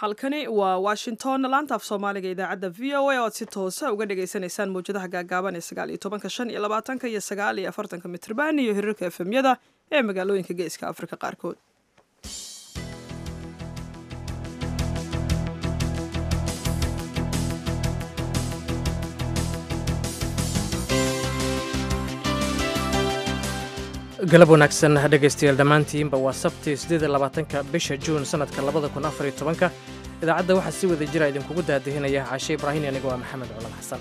halkani waa washington laanta af soomaaliga idaacadda v o a oo aad si toosa uga dhagaysanaysaan mawjadaha gaagaaban ee sagaal iyo tobanka shan iyo labaatanka iyo sagaal iyo afartanka mitrban iyo hirarka efemyada ee magaalooyinka geeska afrika qaarkood galab wanaagsan dhegaystayaal dhammaantiinba waa sabti siddeed labaatanka bisha juun sannadka labada kun afar iyo tobanka idaacadda waxaa si wada jira idinkugu daadihinaya caashe ibraahin anigo waa maxamed culan xasan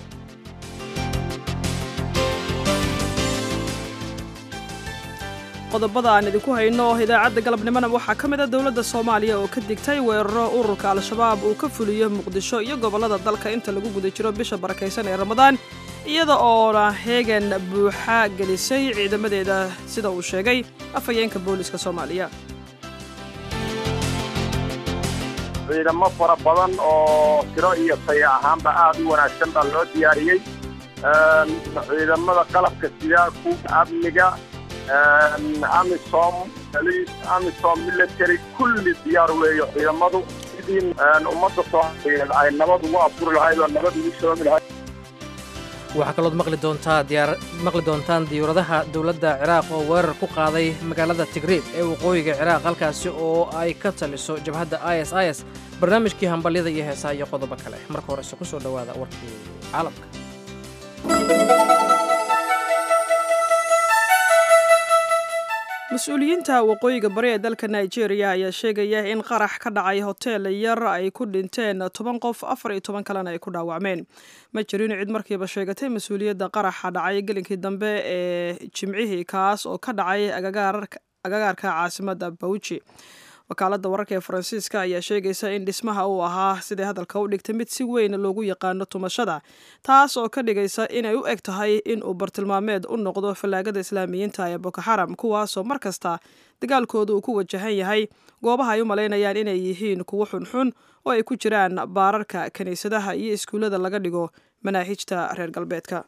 qodobada aan idinku hayno idaacadda galabnimona waxaa ka mid a dowladda soomaaliya oo ka digtay weeraro ururka al-shabaab uu ka fuliyo muqdisho iyo gobollada dalka inta lagu guda jiro bisha barakaysan ee ramadaan iyada oona heegan buuxa gelisay ciidamadeeda sida uu sheegay afhayeenka booliska soomaaliya ciidamo fara badan oo tiro iyo taya ahaanba aad u wanaagsan baa loo diyaariyey ciidamada qalabka sida kuwa amniga amisom police amisom military kulli diyaar weeyo ciidamadu sidii ummadda soomaaliyeed ay nabad ugu afuri lahayd oo nabad ugu soomi lahayd waxaa kalood maqli doontaa diyaar maqli doontaan diyuuradaha dowladda ciraaq oo weerar ku qaaday magaalada tigriid ee waqooyiga ciraaq halkaasi oo ay ka taliso jabhadda i s i s barnaamijkii hambalyada iyo heesaha iyo qodobo kale marka horese ku soo dhowaada warkii caalamka mas-uuliyiinta waqooyiga bari ee dalka nigeria ayaa sheegaya in qarax ka dhacay hotel yar ay ku dhinteen toban qof afar iyo toban kalena ay ku dhaawacmeen ma jirin cid markiiba sheegatay mas-uuliyadda qaraxa dhacay gelinkii dambe ee jimcihii kaas oo ka dhacay agagaarka caasimadda bawji wakaaladda wararka ee faransiiska ayaa sheegaysa in dhismaha uu ahaa siday hadalka u dhigtay mid si weyn loogu yaqaano tumashada taas oo ka dhigaysa inay u eg tahay in uu bartilmaameed u noqdo fallaagada islaamiyiinta ee boko xaram kuwaasoo mar kasta dagaalkooda uu ku wajahan yahay goobaha ay u malaynayaan inay yihiin kuwo xunxun oo ay ku jiraan baararka kiniisadaha iyo iskuullada laga dhigo manaahijta reer galbeedka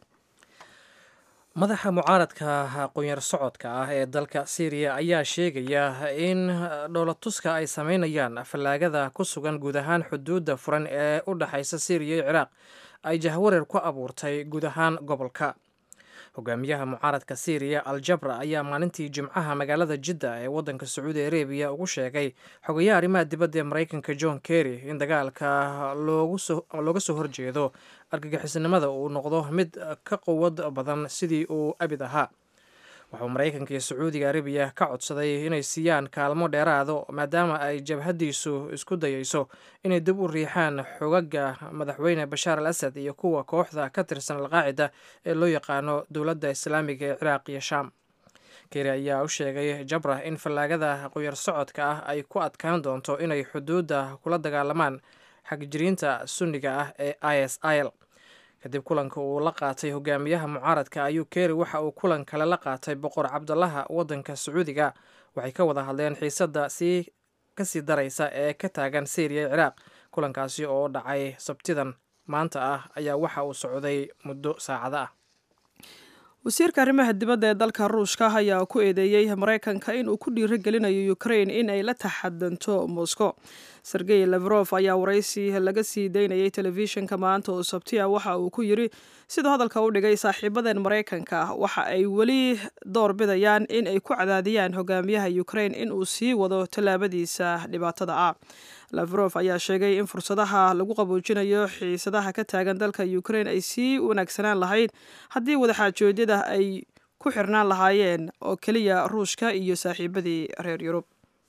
madaxa mucaaradka aqoonyar socodka ah ee dalka syriya ayaa sheegaya in dhoolatuska ay sameynayaan fallaagada ku sugan guud ahaan xuduudda furan ee u dhexaysa syriya iyo ciraaq ay jahwareer ku abuurtay guud ahaan gobolka hogaamiyaha mucaaradka syriya al jabra ayaa maalintii jimcaha magaalada jidda ee waddanka sacuudi arabiya ugu sheegay xogayaha arrimaha dibadda ee maraykanka john kerry in dagaalka looga soo horjeedo argagixisnimada uu noqdo mid ka quwad badan sidii uu abid ahaa wuxuu maraykanka iyo sacuudiga arabiya ka codsaday inay siiyaan kaalmo dheeraado maadaama ay jabhaddiisu isku dayayso inay dib u riixaan xogaga madaxweyne bashaar al asad iyo kuwa kooxda ka tirsan alqaacida ee loo yaqaano dowladda islaamiga ee ciraaq iyo shaam keri ayaa u sheegay jabra in fallaagada qoyar socodka ah ay ku adkaan doonto inay xuduudda kula dagaalamaan xagjiriinta sunniga ah ee i s il kadib kulanka uu la qaatay hogaamiyaha mucaaradka ayuu keri waxa uu kulan kale la qaatay boqor cabdalaha waddanka sacuudiga waxay ka wada hadleen xiisadda sii kasii daraysa ee ka taagan syriya ee ciraaq kulankaasi oo dhacay sabtidan maanta ah ayaa waxa uu socday muddo saacado ah wasiirka arrimaha dibadda ee dalka ruushka ayaa ku eedeeyey maraykanka inuu ku dhiiro gelinayo ukrain in ay la taxadanto moscow sergey lefrof ayaa waraysi laga sii daynayay telefishinka maanta oo sabtiya waxa uu ku yiri siduu hadalka u dhigay saaxiibadeen maraykanka waxa ay weli door bidayaan in ay ku cadaadiyaan hogaamiyaha ukrain in uu sii wado tallaabadiisa dhibaatada ah lafrof ayaa sheegay in fursadaha lagu qaboojinayo xiisadaha ka taagan dalka ukrain ay sii wanaagsanaan lahayd haddii wadaxaajoodyada ay ku xirnaan lahaayeen oo keliya ruushka iyo saaxiibadii reer yurub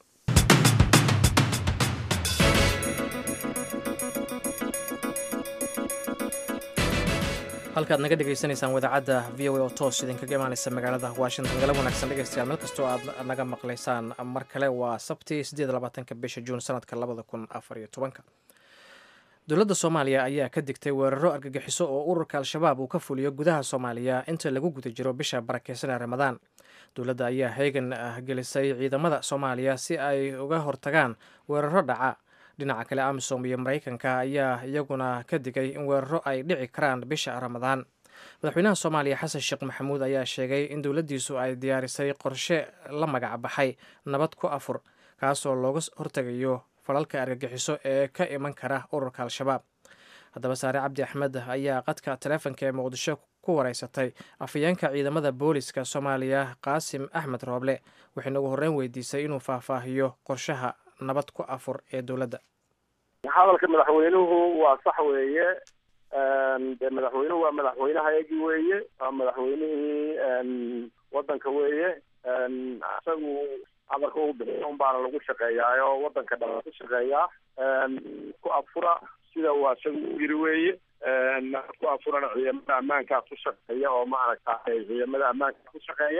halkaad naga dhegaysanaysaan wadaacadda v o a oo toos idinkaga imaanaysa magaalada washington galab wanaagsan dhegeystayaal meel kastoo aad naga maqlaysaan mar kale waa sabti siddeed labaatanka bisha juun sanadka labada kun afar iyo tobanka dowladda soomaaliya ayaa ka digtay weeraro argagixiso oo ururka al-shabaab uu ka fuliyo gudaha soomaaliya inta lagu guda jiro bisha barakeysan ee ramadaan dowladda ayaa heegan gelisay ciidamada soomaaliya si ay uga hortagaan weeraro dhaca dhinaca kale amisom iyo maraykanka ayaa iyaguna ka digay in weeraro ay dhici karaan bisha ramadaan madaxweynaha soomaaliya xasan sheekh maxamuud ayaa sheegay in dowladdiisu ay diyaarisay qorshe la magac baxay nabad ku afur kaasoo looga hortegayo falalka argagixiso ee ka iman kara ururka al-shabaab haddaba saare cabdi axmed ayaa qadka taleefonka ee muqdisho ku wareysatay afhayeenka ciidamada booliska soomaaliya qaasim axmed rooble waxayna ugu horreyn weydiisay inuu faahfaahiyo qorshaha nabad ku afur ee dowladda hadalka madaxweynuhu waa sax weeye de madaxweynuhu waa madaxweynehayagii weeye waa madaxweynihii wadanka weeye isagu amarka uu bixiyo un baana lagu shaqeeyaayo wadanka dhan ku shaqeeyaa ku afura sida waa isagu u yiri weeye ku afurana ciidamada ammaankaa ku shaqeeya oo maaragta ciidamada ammaanka ku shaqeeya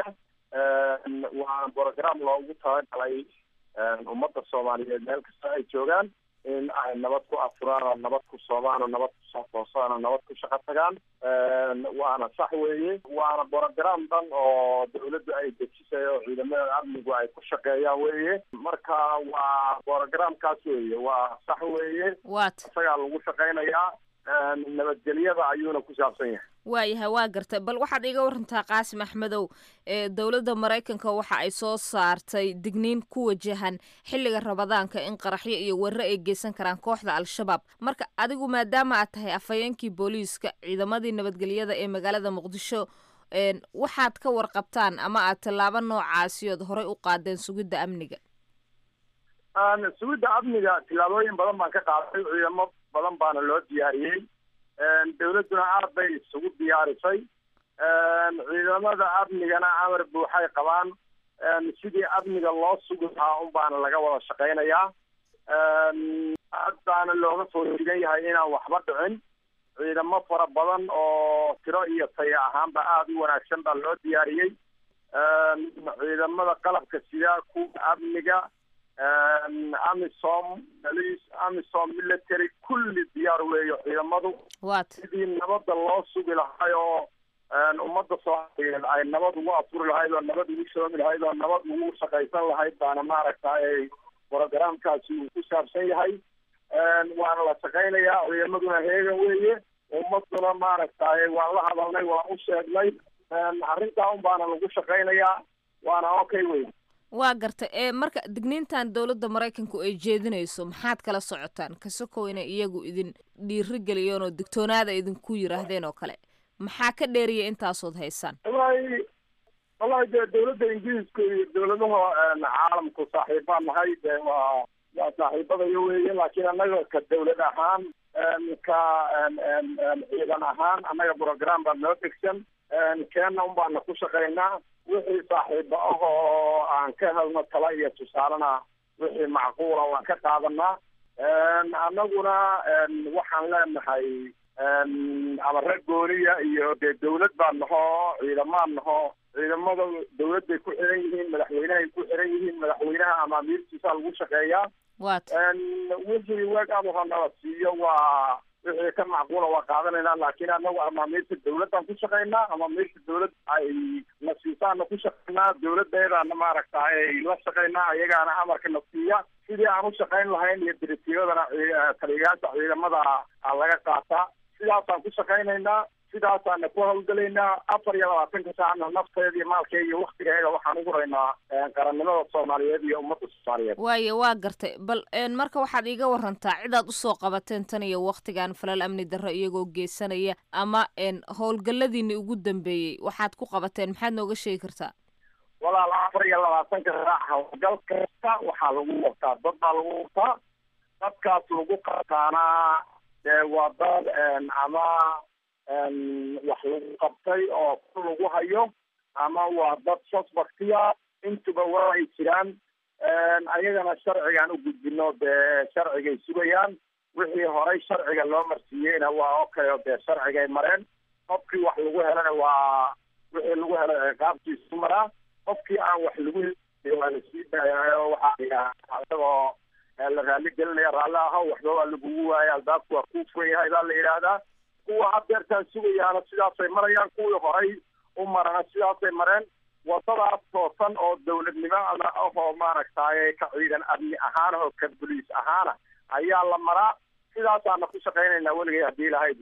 waa program loogu talagalay ummadda soomaaliyeed meel kasta ay joogaan in ay nabad ku afuraan oo nabad ku soomaan oo nabad kusoo toosaan oo nabad ku shaqo tagaan waana sax weeye waana program dhan oo dawladdu ay dejisay oo ciidamada amnigu ay ku shaqeeyaan weeye marka waa programkaas weeye waa sax weeye wat isagaa lagu shaqeynayaa nabadgelyada ayuuna ku saabsan yahay waayahay waa gartay bal waxaad iga warantaa qaasim axmedow ee dowladda maraykanka waxa ay soo saartay digniin ku wajahan xilliga rabadaanka in qaraxyo iyo warre ay geysan karaan kooxda al-shabaab marka adigu maadaama aad tahay afhayeenkii booliiska ciidamadii nabadgelyada ee magaalada muqdisho waxaad ka warqabtaan ama aad tallaabo noocaasi ood horey u qaadeen sugidda amniga sugidda amniga tillaabooyin badan baan ka qaaday ciidamo badan baana loo diyaariyey dawladduna aad bay isugu diyaarisay ciidamada amnigana amar buuxay qabaan sidii amniga loo sugi lahaa un baana laga wada shaqeynayaa aad baana looga soo digan yahay inaan waxba dhicin ciidamo fara badan oo tiro iyo taya ahaanba aada u wanaagsan baa loo diyaariyey ciidamada qalabka sida kuwa amniga amisom police amisom military kulli diyaar weeyo ciidamadu wat sidii nabadda loo sugi lahay oo ummadda soomaaliyeed ay nabad ugu afuri lahayd oo nabad ugu shoomi lahayd oo nabad ugu shaqaysan lahayd baana maaragtay programkaasi uu ku saabsan yahay waana la shaqaynayaa ciidamaduna heegan weeye ummaduna maaragtay waan la hadalnay waan u sheegnay arrintaa un baana lagu shaqaynayaa waana okay wey waa garta ee marka digniintan dowladda maraykanku ay jeedinayso maxaad kala socotaan kasokow inay iyagu idin dhiiri geliyeen oo digtoonaada idinku yiraahdeen oo kale maxaa ka dheeriya intaasood haysaan wallahi wallahi dee dawladda ingiriiska iyo dawladaha caalamku saaxiibaan nahay dee waa waa saaxiibadayo weeye laakiin annaga ka dawlad ahaan ka ciidan ahaan annaga program baa noo degsan keenna un baana ku shaqaynaa wixii saaxiiba ah oo aan ka helno tala iyo tusaalena wixii macquula waan ka qaadanaa annaguna waxaan leenahay amare gooniya iyo dee dawlad baan naho ciidamaan naho ciidamada dawladday ku xiran yihiin madaxweynehay ku xiran yihiin madaxweynaha amaamiirtiisa lagu shaqeeyaa wat wixii weeg aduha nala siiyo waa wixii ka macquula waa qaadanaynaa laakiin anagu amaamiirta dawladdan ku shaqaynaa amaamiirta dawlad ay na siisaana ku shaqaynaa dawladdeedaana maaragta ay la shaqaynaa ayagaana amarka na siiya sidii aan u shaqayn lahayn iyo diritiiradana taliyayaasha ciidamada laga qaataa sidaasaan ku shaqaynaynaa sidaasaana ku hawlgelaynaa afar iyo labaatanka saacna nafteeda iyo maalkeeda iyo waktigeeda waxaan ugu raynaa qarannimada soomaaliyeed iyo ummadda soomaaliyeed waaye waa gartay bal marka waxaad iiga warantaa cidaad usoo qabateen tan iyo waktigan falal amni darro iyagoo geysanaya ama howlgalladiini ugu dambeeyey waxaad ku qabateen maxaad nooga sheegi kartaa walaal afar iyo labaatanka saac howlgal kasta waxaa lagu waqtaa dad baa lagu waqtaa dadkaas lagu qabtaana dee waa dad ama wax lagu qabtay oo ku lagu hayo ama waa dad suspectia intuba waa ay jiraan ayagana sharcigaan u gudbino dee sharcigay sugayaan wixii horay sharciga loo marsiiyeyna waa okay oo dee sharcigay mareen qofkii wax lagu helana waa wixii lagu helay ciqaabtiisu maraa qofkii aan wax lagu helin waa lasii daayaayo waxaa isagoo la raali gelinaya raalli aho waxba waa lagugu waaya albaabku waa kuu furan yahay baa la yidhaahdaa kuwa hadeertaan sugayaana sidaasay marayaan kuwii horay u marana sidaasay mareen wadadaas toosan oo dawladnimada ah oo maaragtay ka ciidan amni ahaan oo ka boliis ahaana ayaa la maraa sidaasaana ku shaqaynaynaa weligay haddii lahayd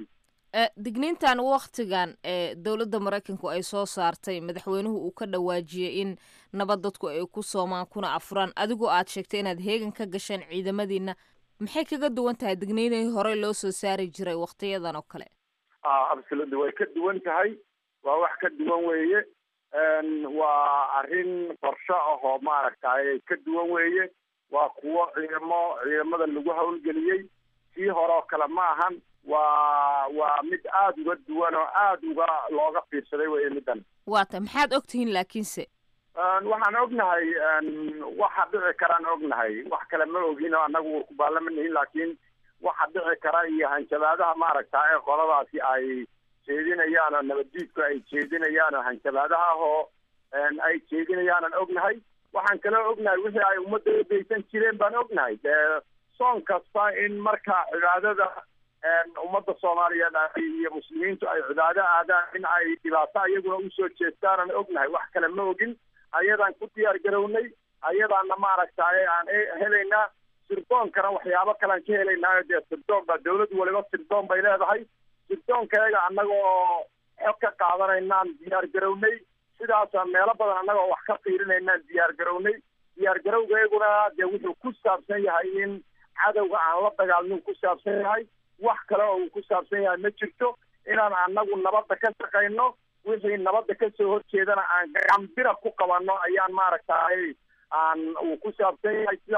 digniintan waktigan ee dowladda maraykanku ay soo saartay madaxweynuhu uu ka dhawaajiyey in nabad dadku ay ku soomaan kuna afuraan adigoo aad sheegtay inaad heegan ka gasheen ciidamadiina maxay kaga duwan tahay digniinihii horey loo soo saari jiray waktiyadan oo kale absolutely way ka duwan tahay waa wax ka duwan weeye waa arrin qorsho ah oo maaragtay ka duwan weeye waa kuwo ciidamo ciidamada lagu hawlgeliyey sii hore oo kale ma ahan waa waa mid aada uga duwan oo aada uga looga fiirsaday weye middan waata maxaad ogtihiin laakiinse waxaan ognahay waxa dhici karaan ognahay wax kale ma ogin oo annagu kubaalamanihin laakiin waxa dhici kara iyo hanjabaadaha maaragta ee qoladaasi ay jeedinayaan oo nabaddiidku ay jeedinayaan oo hanjabaadaha ah oo ay jeedinayaanan ognahay waxaan kaloo ognahay wixii ay ummadda udaysan jireen baan ognahay dee soon kasta in marka cibaadada ummadda soomaaliyeed iyo muslimiintu ay cibaado aadaan in ay dhibaato iyaguna usoo jeestaanan ognahay wax kale ma ogin ayadaan ku diyaar garownay ayadaana maaragtay aan helaynaa sirdoonkana waxyaabo kalean ka helaynaayo dee sirdoon baa dawlad waliba sirdoon bay leedahay sirdoonkayaga annagoo xog ka qaadanaynaan diyaar garownay sidaasa meelo badan annagoo wax ka fiirinaynaan diyaar garownay diyaar garowgayguna dee wuxuu ku saabsan yahay in cadowga aan la dagaalmin ku saabsan yahay wax kale oo uu ku saabsan yahay ma jirto inaan annagu nabadda ka shaqayno wixii nabadda kasoo horjeedana aan gacambira ku qabanno ayaan maaragtay aan uu ku saabsan yahay sida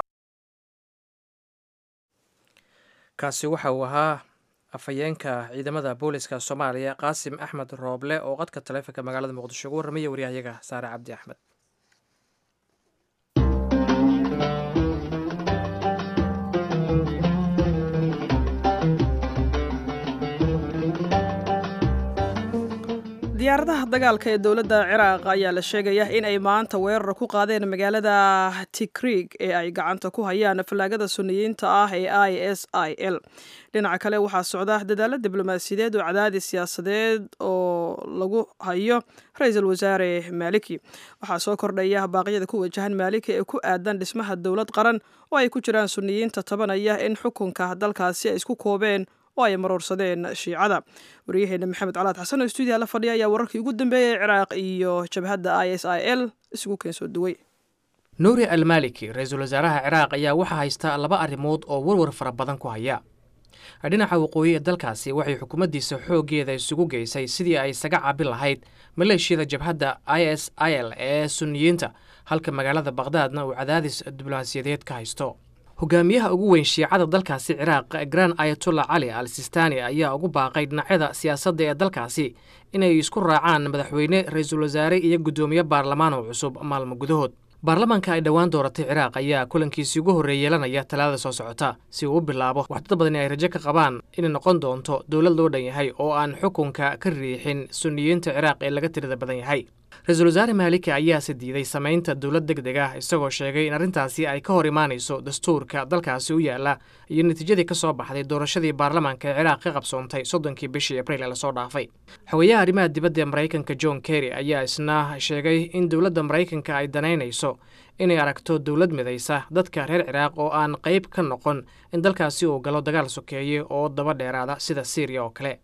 kaasi waxa uu ahaa afhayeenka ciidamada booliska soomaaliya qaasim axmed rooble oo qadka taleefonka magaalada muqdisho ugu warramaya waryahayaga saare cabdi axmed diyaaradaha dagaalka ee dowladda ciraaq ayaa la sheegaya in ay maanta weerar ku qaadeen magaalada tikrig ee ay gacanta ku hayaan fallaagada suniyiinta ah ee i s i l dhinaca kale waxaa socda dadaalo diblomaasiyadeed oo cadaadis siyaasadeed oo lagu hayo ra-iisul wasaare maaliki waxaa soo kordhaya baaqyada ku wajahan maaliki ee ku aadan dhismaha dowlad qaran oo ay ku jiraan suniyiinta tabanaya in xukunka dalkaasi ay isku koobeen oo ay maroorsadeen shiicada waryaheena maxamed calaad xasan oo stuudiya la fadhiya ayaa wararkii ugu dambeeyey ciraaq iyo jabhadda i s i l isugu keen soo duway nuuri almaliki ra-iisul wasaaraha ciraaq ayaa waxaa haysta laba arrimood oo warwar fara badan ku haya dhinaca waqooyi ee dalkaasi waxay xukuumaddiisa xooggeeda isugu geysay sidii ay isaga caabin lahayd maleeshiyada jabhadda i s i l ee suniyiinta halka magaalada bakhdadna uu cadaadis diblomaasiyadeed ka haysto hogaamiyaha ugu weyn shiicada dalkaasi ciraaq gran ayatollah cali al sistani ayaa ugu baaqay dhinacyada siyaasadda ee dalkaasi inay isku raacaan madaxweyne ra-iisul wasaare iyo guddoomiye baarlamaan oo cusub maalmo gudahood baarlamaanka ay dhowaan dooratay ciraaq ayaa kulankiisii ugu horreey yeelanaya talaada soo socota si uu u bilaabo waxdad badani ay rajo ka qabaan inay noqon doonto dowlad loo dhan yahay oo aan xukunka ka riixin suniyiinta ciraaq ee laga tirada badan yahay ra-iisul wasaare maaliki ayaase diiday samaynta dowlad deg deg ah isagoo sheegay in arrintaasi ay ka hor imaanayso dastuurka dalkaasi u yaala iyo natiijadii ka soo baxday doorashadii baarlamaanka ee ciraaq ka qabsoontay soddonkii bishii abriil ee lasoo dhaafay xogeyaha arrimaha dibadda ee maraykanka john kerry ayaa isna sheegay in dowladda maraykanka ay danaynayso inay aragto dowlad midaysa dadka reer ciraaq oo aan qayb ka noqon in dalkaasi uu galo dagaal sokeeye oo daba dheeraada sida syriya oo kale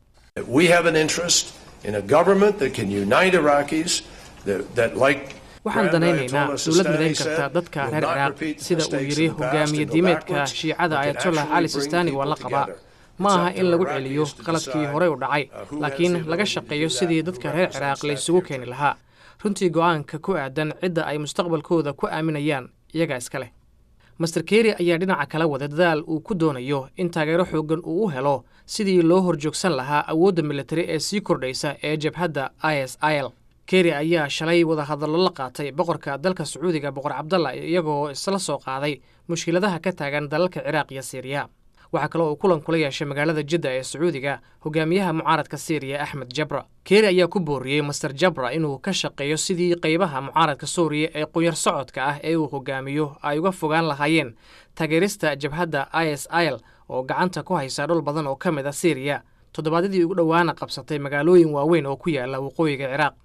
waxaan danaynaynaa dowlad midayn karta dadka reer ciraaq sida uu yidhi hogaamiye diimeedka shiicada ayatollah cali sistani waa la qabaa ma aha in lagu celiyo qaladkii horey u dhacay laakiin laga shaqeeyo sidii dadka reer ciraaq la isugu keeni lahaa runtii go'aanka ku aadan cidda ay mustaqbalkooda ku aaminayaan iyagaa iska leh master keri ayaa dhinaca kala wada dadaal uu ku doonayo in taageero xooggan uu u helo sidii loo horjoogsan lahaa awoodda militari ee sii kordhaysa ee jabhadda i s i l keri ayaa shalay wadahadallo la qaatay boqorka dalka sacuudiga boqor cabdalla iyagoo isla soo qaaday mushkiladaha ka taagan dalalka ciraaq iyo siiriya waxaa kaloo uu kulan kula yeeshay magaalada jidda ee sacuudiga hogaamiyaha mucaaradka siiriya axmed jabra keri ayaa ku booriyey master jabra inuu ka shaqeeyo sidii qaybaha mucaaradka suuriya ee qunyar socodka ah ee uu hogaamiyo ay uga fogaan lahaayeen taageerista jabhadda i s i l oo gacanta ku haysa dhul badan oo ka mid a siiriya toddobaadyadii ugu dhowaana qabsatay magaalooyin waaweyn oo ku yaala waqooyiga ciraaq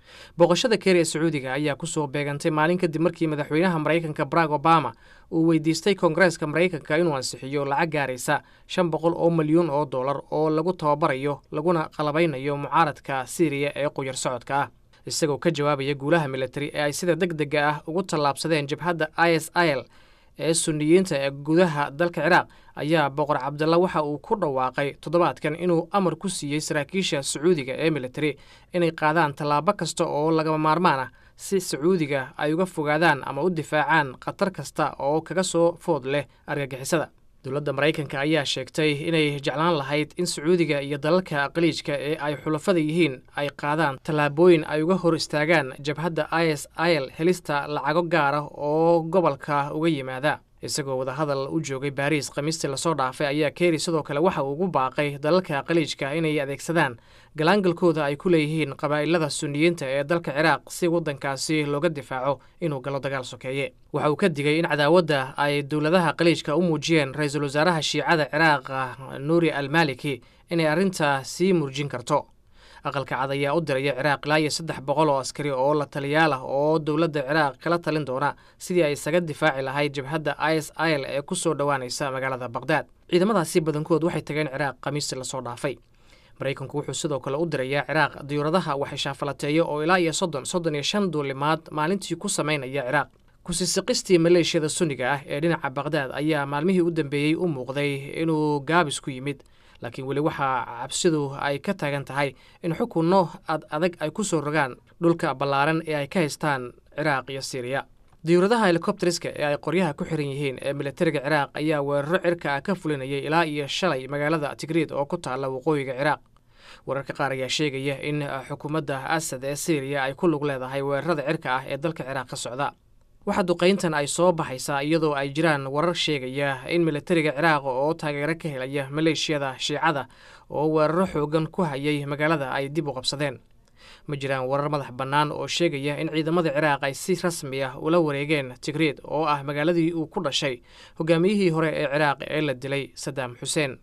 booqashada keer ee sacuudiga ayaa kusoo beegantay maalin kadib markii madaxweynaha maraykanka barack obama uu weydiistay koongareeska maraykanka inuu ansixiyo lacag gaaraysa shan boqol oo milyuun oo dollar oo lagu tababarayo laguna qalabaynayo mucaaradka siiriya ee quyar socodka ah isagoo ka jawaabaya guulaha militari ee ay sida deg dega ah ugu tallaabsadeen jabhadda i s il ee suniyiinta ee gudaha dalka ciraaq ayaa boqor cabdalla waxa uu ku dhawaaqay toddobaadkan inuu amar ku siiyey saraakiisha sacuudiga ee militari inay qaadaan tallaabo kasta oo lagama maarmaan ah si sacuudiga ay uga fogaadaan ama u difaacaan khatar kasta oo kaga soo food leh argagixisada dowladda maraykanka ayaa sheegtay inay jeclaan lahayd in sacuudiga iyo dalalka qaliijka ee ay xulafada yihiin ay qaadaan tallaabooyin ay uga hor istaagaan jabhadda i s il helista lacago gaara oo gobolka uga yimaada isagoo wadahadal u joogay baariis khamiistii lasoo dhaafay ayaa keeri sidoo kale waxa uu ugu baaqay dalalka qaliijka inay adeegsadaan galaangalkooda ay ku leeyihiin qabaa'ilada suniyiinta ee dalka ciraaq si waddankaasi looga difaaco inuu galo dagaal sokeeye waxa uu ka digay in cadaawadda ay dowladaha qaliijka u muujiyeen ra-iisul wasaaraha shiicada ciraaq nuuri almaliki inay arrintaa sii murjin karto aqalka cad ayaa u diraya ciraaq ilaa iyo saddex boqol oo askari oo la taliyaal ah oo dowladda ciraaq kala talin doona sidii ay isaga difaaci lahayd jabhadda i s il ee ku soo dhowaanaysa magaalada baqhdaad ciidamadaasi badankood waxay tageen ciraaq khamiistii lasoo dhaafay maraykanku wuxuu sidoo kale u dirayaa ciraaq diyuuradaha waxishaafalateeyo oo ilaa iyo soddon soddon iyo shan duulimaad maalintii ku samaynaya ciraaq kusisiqistii maleeshiyada sunniga ah ee dhinaca baqhdaad ayaa maalmihii u dambeeyey u muuqday inuu gaabis ku yimid laakiin weli waxaa cabsidu ay ka taagan tahay in xukunno ad adag ay ku soo rogaan dhulka ballaaran ee ay ka haystaan ciraaq iyo siiriya diyuuradaha helikobteriska ee ay qoryaha ku xiran yihiin ee militariga ciraaq ayaa weeraro cirka ah ka fulinayay ilaa iyo shalay magaalada tigriid oo ku taalla waqooyiga ciraaq wararka qaar ayaa sheegaya in xukuumadda asad ee siiriya ay ku lug leedahay weerarada cirka ah ee dalka ciraaq ka socda waxaa duqayntan ay soo baxaysaa iyadoo ay jiraan warar sheegaya in militariga ciraaq oo taageero ka helaya maleeshiyada shiicada oo weeraro xoogan ku hayay magaalada ay dib u qabsadeen ma jiraan warar madax bannaan oo sheegaya in ciidamada ciraaq ay si rasmi ah ula wareegeen tigriid oo ah magaaladii uu ku dhashay hogaamiyihii hore ee ciraaq ee la dilay sadaam xuseen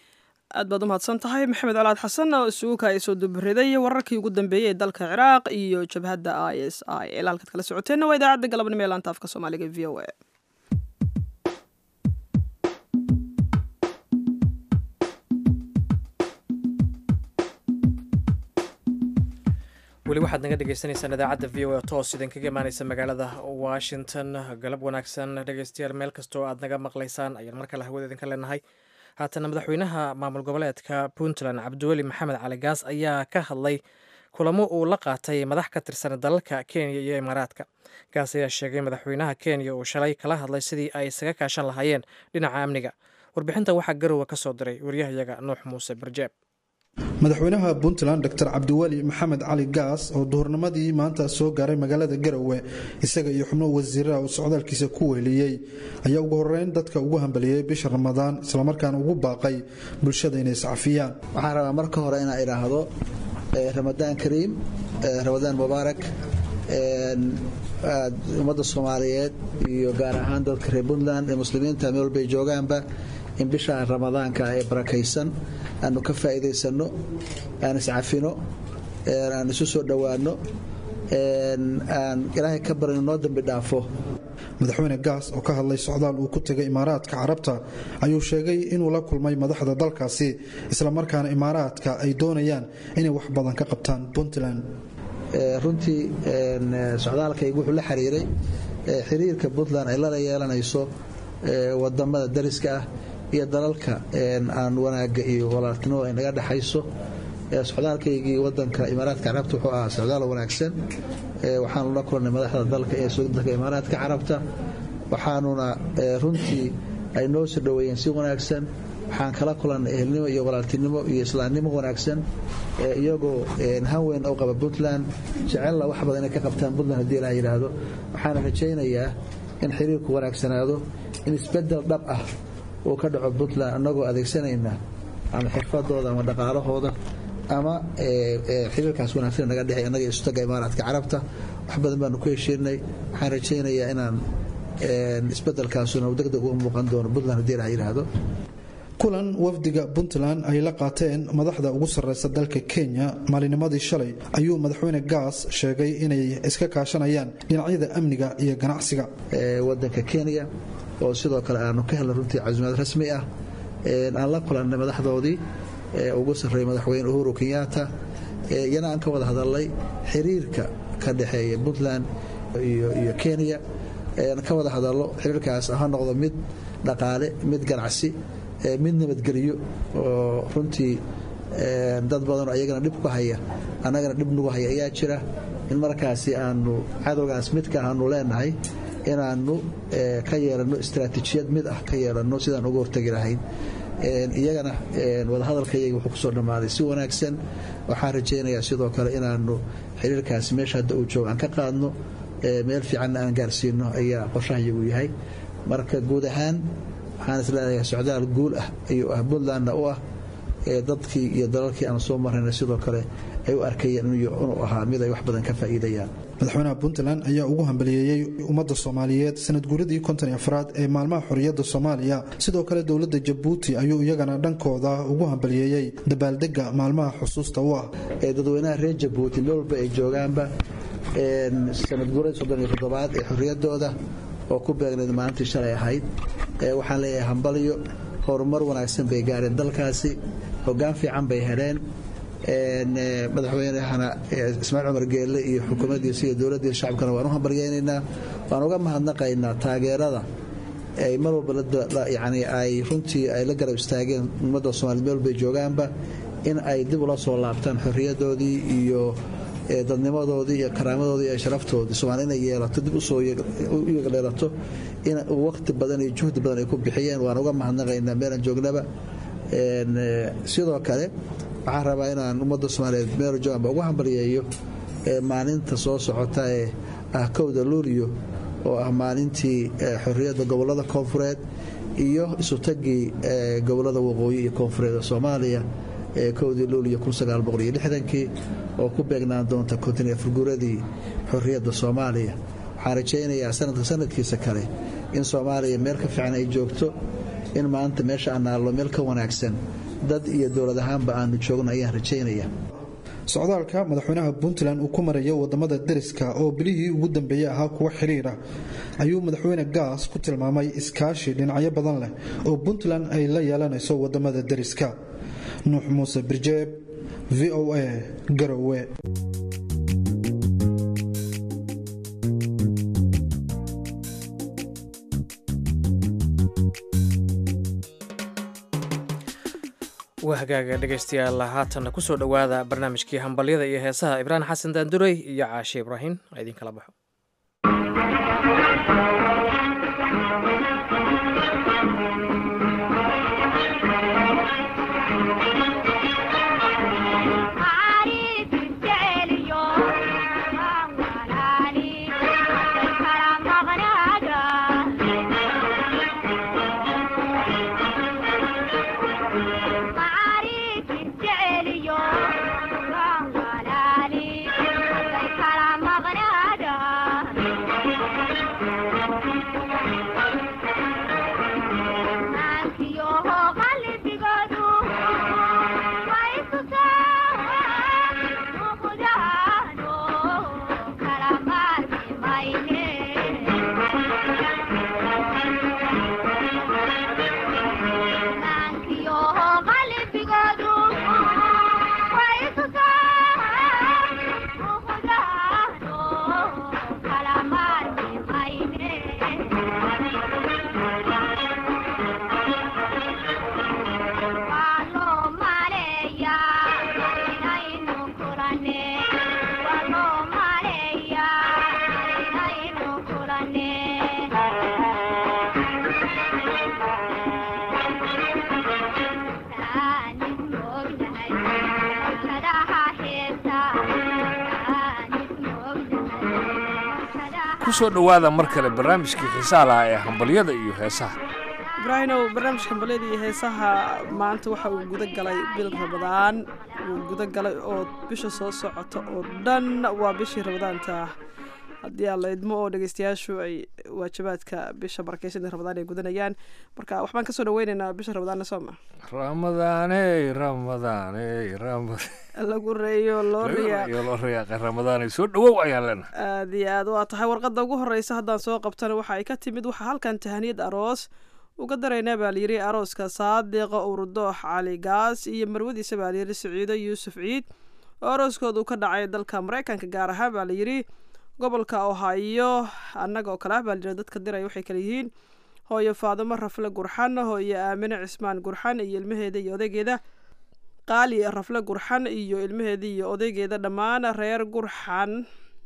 aad baad u mahadsan tahay maxamed colaad xasan oo isugu kaaya soo dubariday wararkii ugu dambeeyey ee dalka ciraaq iyo jabhadda i s i el halkaad kala socoteenna waa idaacadda galabnimo ee laanta afka soomaaliga v o a weli waxaad naga dhegeysaneysaan idaacadda v o a toos idin kaga imaaneysa magaalada washington galab wanaagsan dhegeystayaal meel kastoo aad naga maqlaysaan ayaan mar kale hawada idinka leenahay haatana madaxweynaha maamul goboleedka puntland cabdiweli maxamed cali gaas ayaa ka hadlay kulamo uu la qaatay madax ka tirsan dalalka kenya iyo imaaraadka gaas ayaa sheegay madaxweynaha kenya uu shalay kala hadlay sidii ay isaga kaashan lahaayeen dhinaca amniga warbixintan waxaa garowa ka soo diray waryahayaga nuux muuse barjeeb madaxweynaha puntland dor cabdiweli maxamed cali gaas oo duhurnimadii maanta soo gaaray magaalada garowe isaga iyo xubno wasiiraha uu socdaalkiisa ku weeliyey ayaa ugu horeyn dadka ugu hambaliyey bisha ramadaan islamarkaana ugu baaqay bulshada inay iscafiyaan waxaan rabaa marka hore inaa idhaahdo ramadaan kariim ramadaan mubaarak ummadda soomaaliyeed iyo gaar ahaan dadka reer puntland ee muslimiinta meel walbay joogaanba in bisha ramadaanka ee barakaysan aanu ka faa'iidaysano aan iscafino aan isu soo dhowaano aan ilaahay ka barino noo dambi dhaafo madaxweyne gaas oo ka hadlay socdaal uu ku tegay imaaraadka carabta ayuu sheegay inuu la kulmay madaxda dalkaasi islamarkaana imaaraadka ay doonayaan inay wax badan ka qabtaan puntland runtii socdaalkaygu wuxuu la xiriiray xiriirka puntland ay lala yeelanayso wadamada dariska ah iyo dalalka aan wanaaga iyo walaaltinimo ay naga dhexayso socdaalkaygii wadanka imaaraadka carabta wuxuu ahaa socdaal wanaagsan waxaanu la kulnay madaxda dalka ee dalka imaaraadka carabta waxaanuna runtii ay noo soo dhoweeyeen si wanaagsan waxaan kala kulannay ehelnimo iyo walaaltinimo iyo islaamnimo wanaagsan iyagoo hanweyn u qaba puntland jecelna wax badan inay ka qabtaan puntland hadii la yidhaahdo waxaana rajaynayaa in xiriirku wanaagsanaado in isbedel dhab ah uu ka dhaco puntland annagoo adeegsanayna ama xirfadooda ama dhaqaalahooda ama xiriirkaas wanaagsan naga dhexey annaga istaga imaaraadka carabta wax badan baanu ku heshiinay waxaan rajaynayaa inaan isbedelkaasuna degdeg u muuqan doono puntland hadii la yidhaahdo kulan wafdiga puntland ay la qaateen madaxda ugu sarreysa dalka kenya maalinimadii shalay ayuu madaxweyne gaas sheegay inay iska kaashanayaan dhinacyada amniga iyo ganacsiga wadanka kenya oo sidoo kale aanu ka helnay runtii casuumaad rasmi ah aan la kulannay madaxdoodii ugu sarreeyay madaxweyne uhuru kenyatta iyana aan ka wada hadalnay xiriirka ka dhexeeya puntland iyo kenya ka wada hadallo xiriirkaas ha noqdo mid dhaqaale mid ganacsi mid nabadgelyo oo runtii dad badanoo ayagana dhib ku haya annagana dhib nagu haya ayaa jira in markaasi aanu cadowgaas midka aanu leenahay inaannu ka yeelanno istaraatiijiyad mid ah ka yeelanno sidaan uga hortegi lahayn iyagana wadahadalkayaga wuxuu kusoo dhammaaday si wanaagsan waxaan rajaynayaa sidoo kale inaannu xiriirkaasi meesha hadda uu joogo aan ka qaadno meel fiicanna aan gaarsiino ayaa qorshahayagu yahay marka guud ahaan waxaan isleedahay socdaal guul ah ayuu ah puntlandna u ah dadkii iyo dalalkii aan soo marayna sidoo kale ay u arkayeen inuu ahaa mid ay wax badan ka faa'iidayaan madaxweynaha puntland ayaa ugu hambaliyeeyey ummadda soomaaliyeed sanad guuradii konton afraad ee maalmaha xorriyadda soomaaliya sidoo kale dowladda jabuuti ayuu iyagana dhankooda ugu hambaliyeeyey dabaaldega maalmaha xusuusta u ah dadweynaha reer jabuuti meel walba ay joogaanba sanad guuradii soddon iyo toddobaad ee xorriyaddooda oo ku beegnayd maalintii shalay ahayd waxaan leeyahay hambalyo horumar wanaagsan bay gaareen dalkaasi hoggaan fiican bay heleen madaxweynehana ismaaciil cumar geelle iyo xukuumaddiisa iyo dowladdiisa shacabkana waan u hambalyaynaynaa waan uga mahadnaqaynaa taageerada ay mar walba yani ay runtii ay la garab istaageen ummadda soomaliya meel walbay joogaanba in ay dib ula soo laabtaan xorriyaddoodii iyo dadnimadoodii iyo karaamadoodii iyo sharaftoodii soomaali inay yeelato dib usoo yeelato in waqti badan iyo juhdi badan ay ku bixiyeen waan uga mahadnaqaynaa meelaan joognaba sidoo kale waxaan rabaa inaan ummadda soomaaliyeed meel jooganba ugu hambalyeeyo maalinta soo socota ee ah kowda luuliyo oo ah maalintii xorriyadda gobollada koonfureed iyo isutagii gobollada waqooyi iyo koonfureed ee soomaaliya kowdii luuliyo kii oo ku beegnaan doonta kontin furguuradii xorriyadda soomaaliya waxaan rajaynayaa sanadka sanadkiisa kale in soomaaliya meel ka fiican ay joogto in maanta meesha aan naallo meel ka wanaagsan dad iyo dowlad ahaanba aanu joogno ayaan rajaynaya socdaalka madaxweynaha puntland uu ku marayo wadamada deriska oo bilihii ugu dambeeyey ahaa kuwa xiriira ayuu madaxweyne gaas ku tilmaamay iskaashi dhinacyo badan leh oo puntland ay la yeelanayso wadamada deriska nuux muuse birjeeb v o a garowe waa hagaaga dhegaystayaal haatanna kusoo dhowaada barnaamijkii hambalyada iyo heesaha ibraahim xasan daandurey iyo caashe ibraahim a idin kala baxo kusoo dhowaada mar kale barnaamijkii xiisaha lahaa ee hambalyada iyo heesaha ibraahimow barnaamijka hambalyada iyo heesaha maanta waxa uu guda galay bil rabadaan wuu guda galay oo bisha soo socota oo dhan waa bishii rabadaanta haddii aan la idmo oo dhegeystayaashu ay waajibaadka bisha barakeysan ramadaan ay gudanayaan marka waxbaan kasoo dhaweyneynaa bisha ramadaanna sooma ramadaaney ramadaaney ramad lagu reeyo loo riyaa iyo loo riyaaqay ramadaaney soo dhawow ayaan leenahay aada iyo aad waa tahay warqadda ugu horeysa haddaan soo qabtana waxa ay ka timid waxaa halkan tahaniyad aroos uga daraynaa baa layidhi arooska saadiqa urudoox cali gaas iyo marwadiisa baa layidhi siciido yuusuf ciid oo arooskoodu ka dhacay dalka maraykanka gaar ahaan baa layidhi gobolka ohaayo annaga oo kale ah baa layidhi dadka diraya waxay kale yihiin hooyo faadimo rafle gurxan hooyo aamine cismaan gurxan iyo ilmaheeda iyo odaygeeda qaali rafle gurxan iyo ilmaheeda iyo odaygeeda dhammaan reer gurxan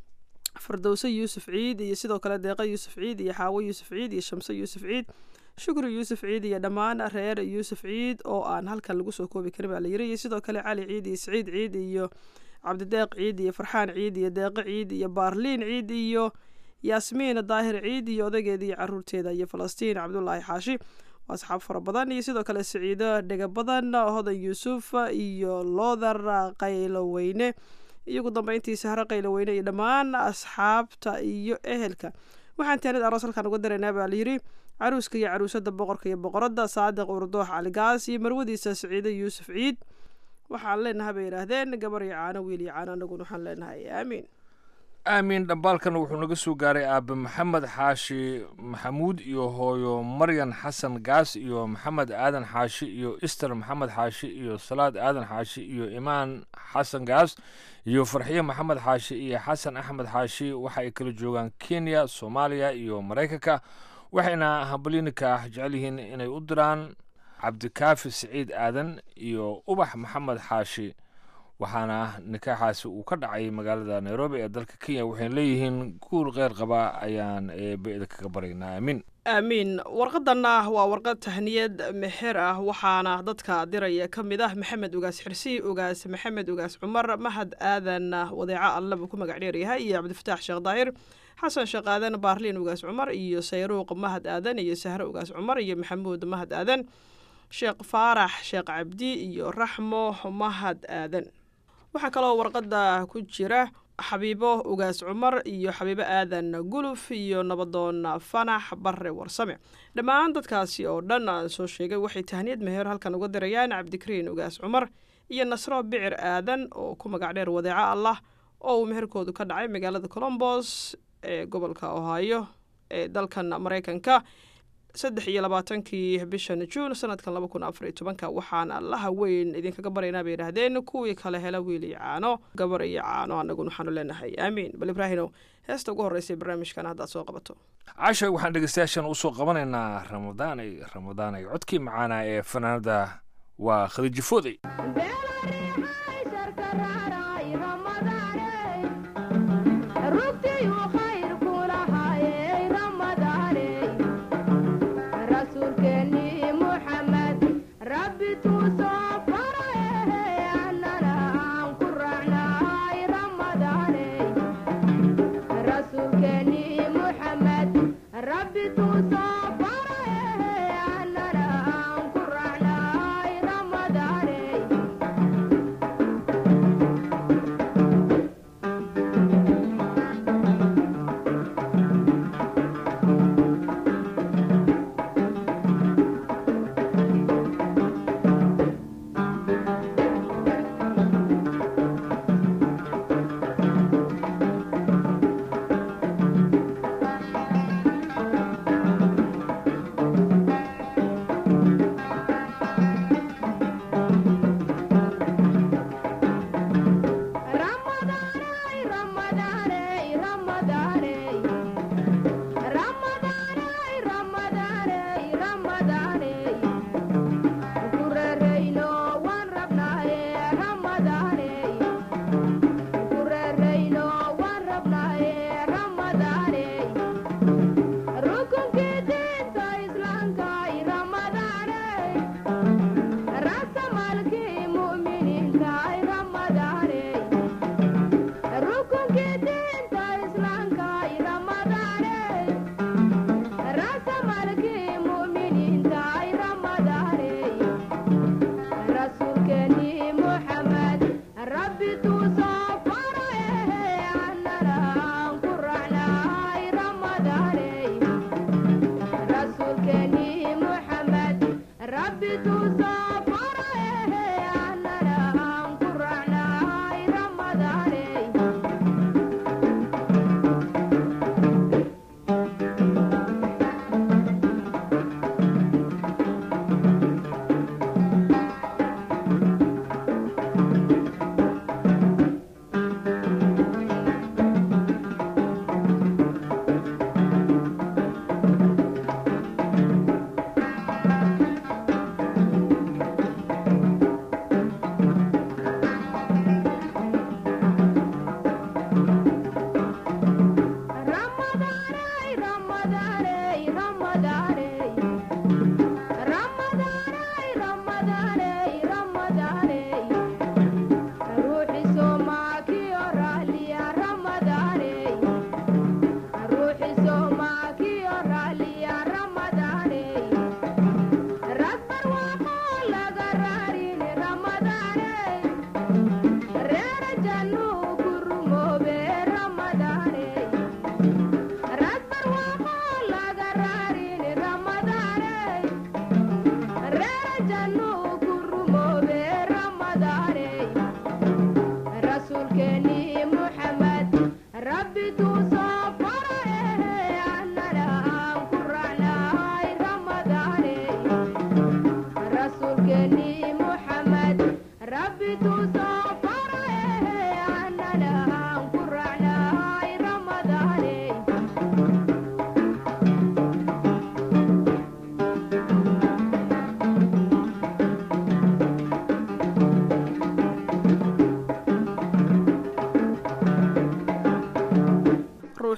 fardowse yuusuf ciid iyo sidoo kale deeqa yuusuf ciid iyo xaawo yuusuf ciid iyo shamse yuusuf ciid shukri yuusuf ciid iyo dhammaan reer yuusuf ciid oo aan halkan lagu soo koobi karin baa layiri iyo sidoo kale cali ciid iyo siciid ciid iyo cabdideeq ciid iyo farxaan ciid iyo deeqo ciid iyo baarliin ciid iyo yaasmiin daahir ciid iyo odaygeeda iyo caruurteeda iyo falastiin cabdulaahi xaashi waa asxaab fara badan iyo sidoo kale siciido dhega badan hodan yuusuf iyo loodar qayloweyne iyo ugu dambeyntii sahre qayloweyne iyo dhammaan asxaabta iyo ehelka waxaan taanid aroos halkaan uga daraynaa baa layidhi caruuska iyo caruusada boqorka iyo boqoradda saadiq urdoox caligaas iyo marwadiisa siciido yuusuf ciid waxaan leenahay bay yidhaahdeen gabar iyo caano wiil iyo caano anaguna waxaan leenahay aamiin aamiin dhambaalkan wuxuu naga soo gaaray aabe maxamed xaashi maxamuud iyo hooyo maryan xasan gaas iyo maxamed aadan xaashi iyo ister maxamed xaashi iyo salaad aadan xaashi iyo imaan xasan gaas iyo farxiye maxamed xaashi iyo xasan axmed xaashi waxa ay kala joogaan kenya soomaaliya iyo maraykanka waxayna hambalyinika jecel yihiin inay u diraan cabdikaafi siciid aadan iyo ubax maxamed xaashi waxaana nikaaxaasi uu ka dhacay magaalada nairobi ee dalka kenya waxayna leeyihiin guul kheyr qaba ayaan eebeeda kaga baraynaa aamiin aamiin warqadanna waa warqad tahniyad meher ah waxaana dadka diraya ka mid ah maxamed ugaas xirsi ugaas maxamed ugaas cumar mahad aadan wadeeco alle buu ku magac dheeryahay iyo cabdifataax sheekh daahir xasan sheekh aadan baarliin ugaas cumar iyo sayruuq mahad aadan iyo sahre ugaas cumar iyo maxamuud mahad aadan sheekh faarax sheekh cabdi iyo raxmo mahad aadan waxaa kaloo warqadda ku jira xabiibo ugaas cumar iyo xabiibo aadan guluf iyo nabadoon fanax barre warsame dhammaan dadkaasi oo dhan aan soo sheegay waxay tahniyad meher halkan uga dirayaan cabdikariin ugaas cumar iyo nasro bicir aadan oo ku magac dheer wadeeco allah oo uu meherkoodu ka dhacay magaalada colombos ee gobolka ohaayo ee dalkan maraykanka saddex iyo labaatankii bishan juun sanadkan laba kun afar iyo tobanka waxaana allaha weyn idinkaga baryaynaa bay yidhaahdeen kuwii kale hela wiil iyo caano gabar iyo caano annaguna waxaanu leenahay aamiin bal ibraahinow heesta ugu horreysay barnaamijkan haddaad soo qabato casha waxaan dhegeystayaashan usoo qabanaynaa ramadaanay ramadaanay codkii macaana ee fanaanada waa khadiijo fooday Ramadan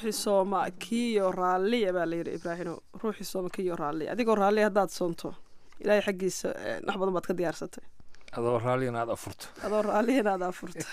ruuxii sooma kiyo raalliya baa layidhi ibraahino ruuxii sooma kiyo raalliya adigoo raalliya haddaad soonto ilaahay xaggiisa eh, wax badan baad ka diyaarsatay adoo raalliyana aad afurto adoo raalliyana aad afurta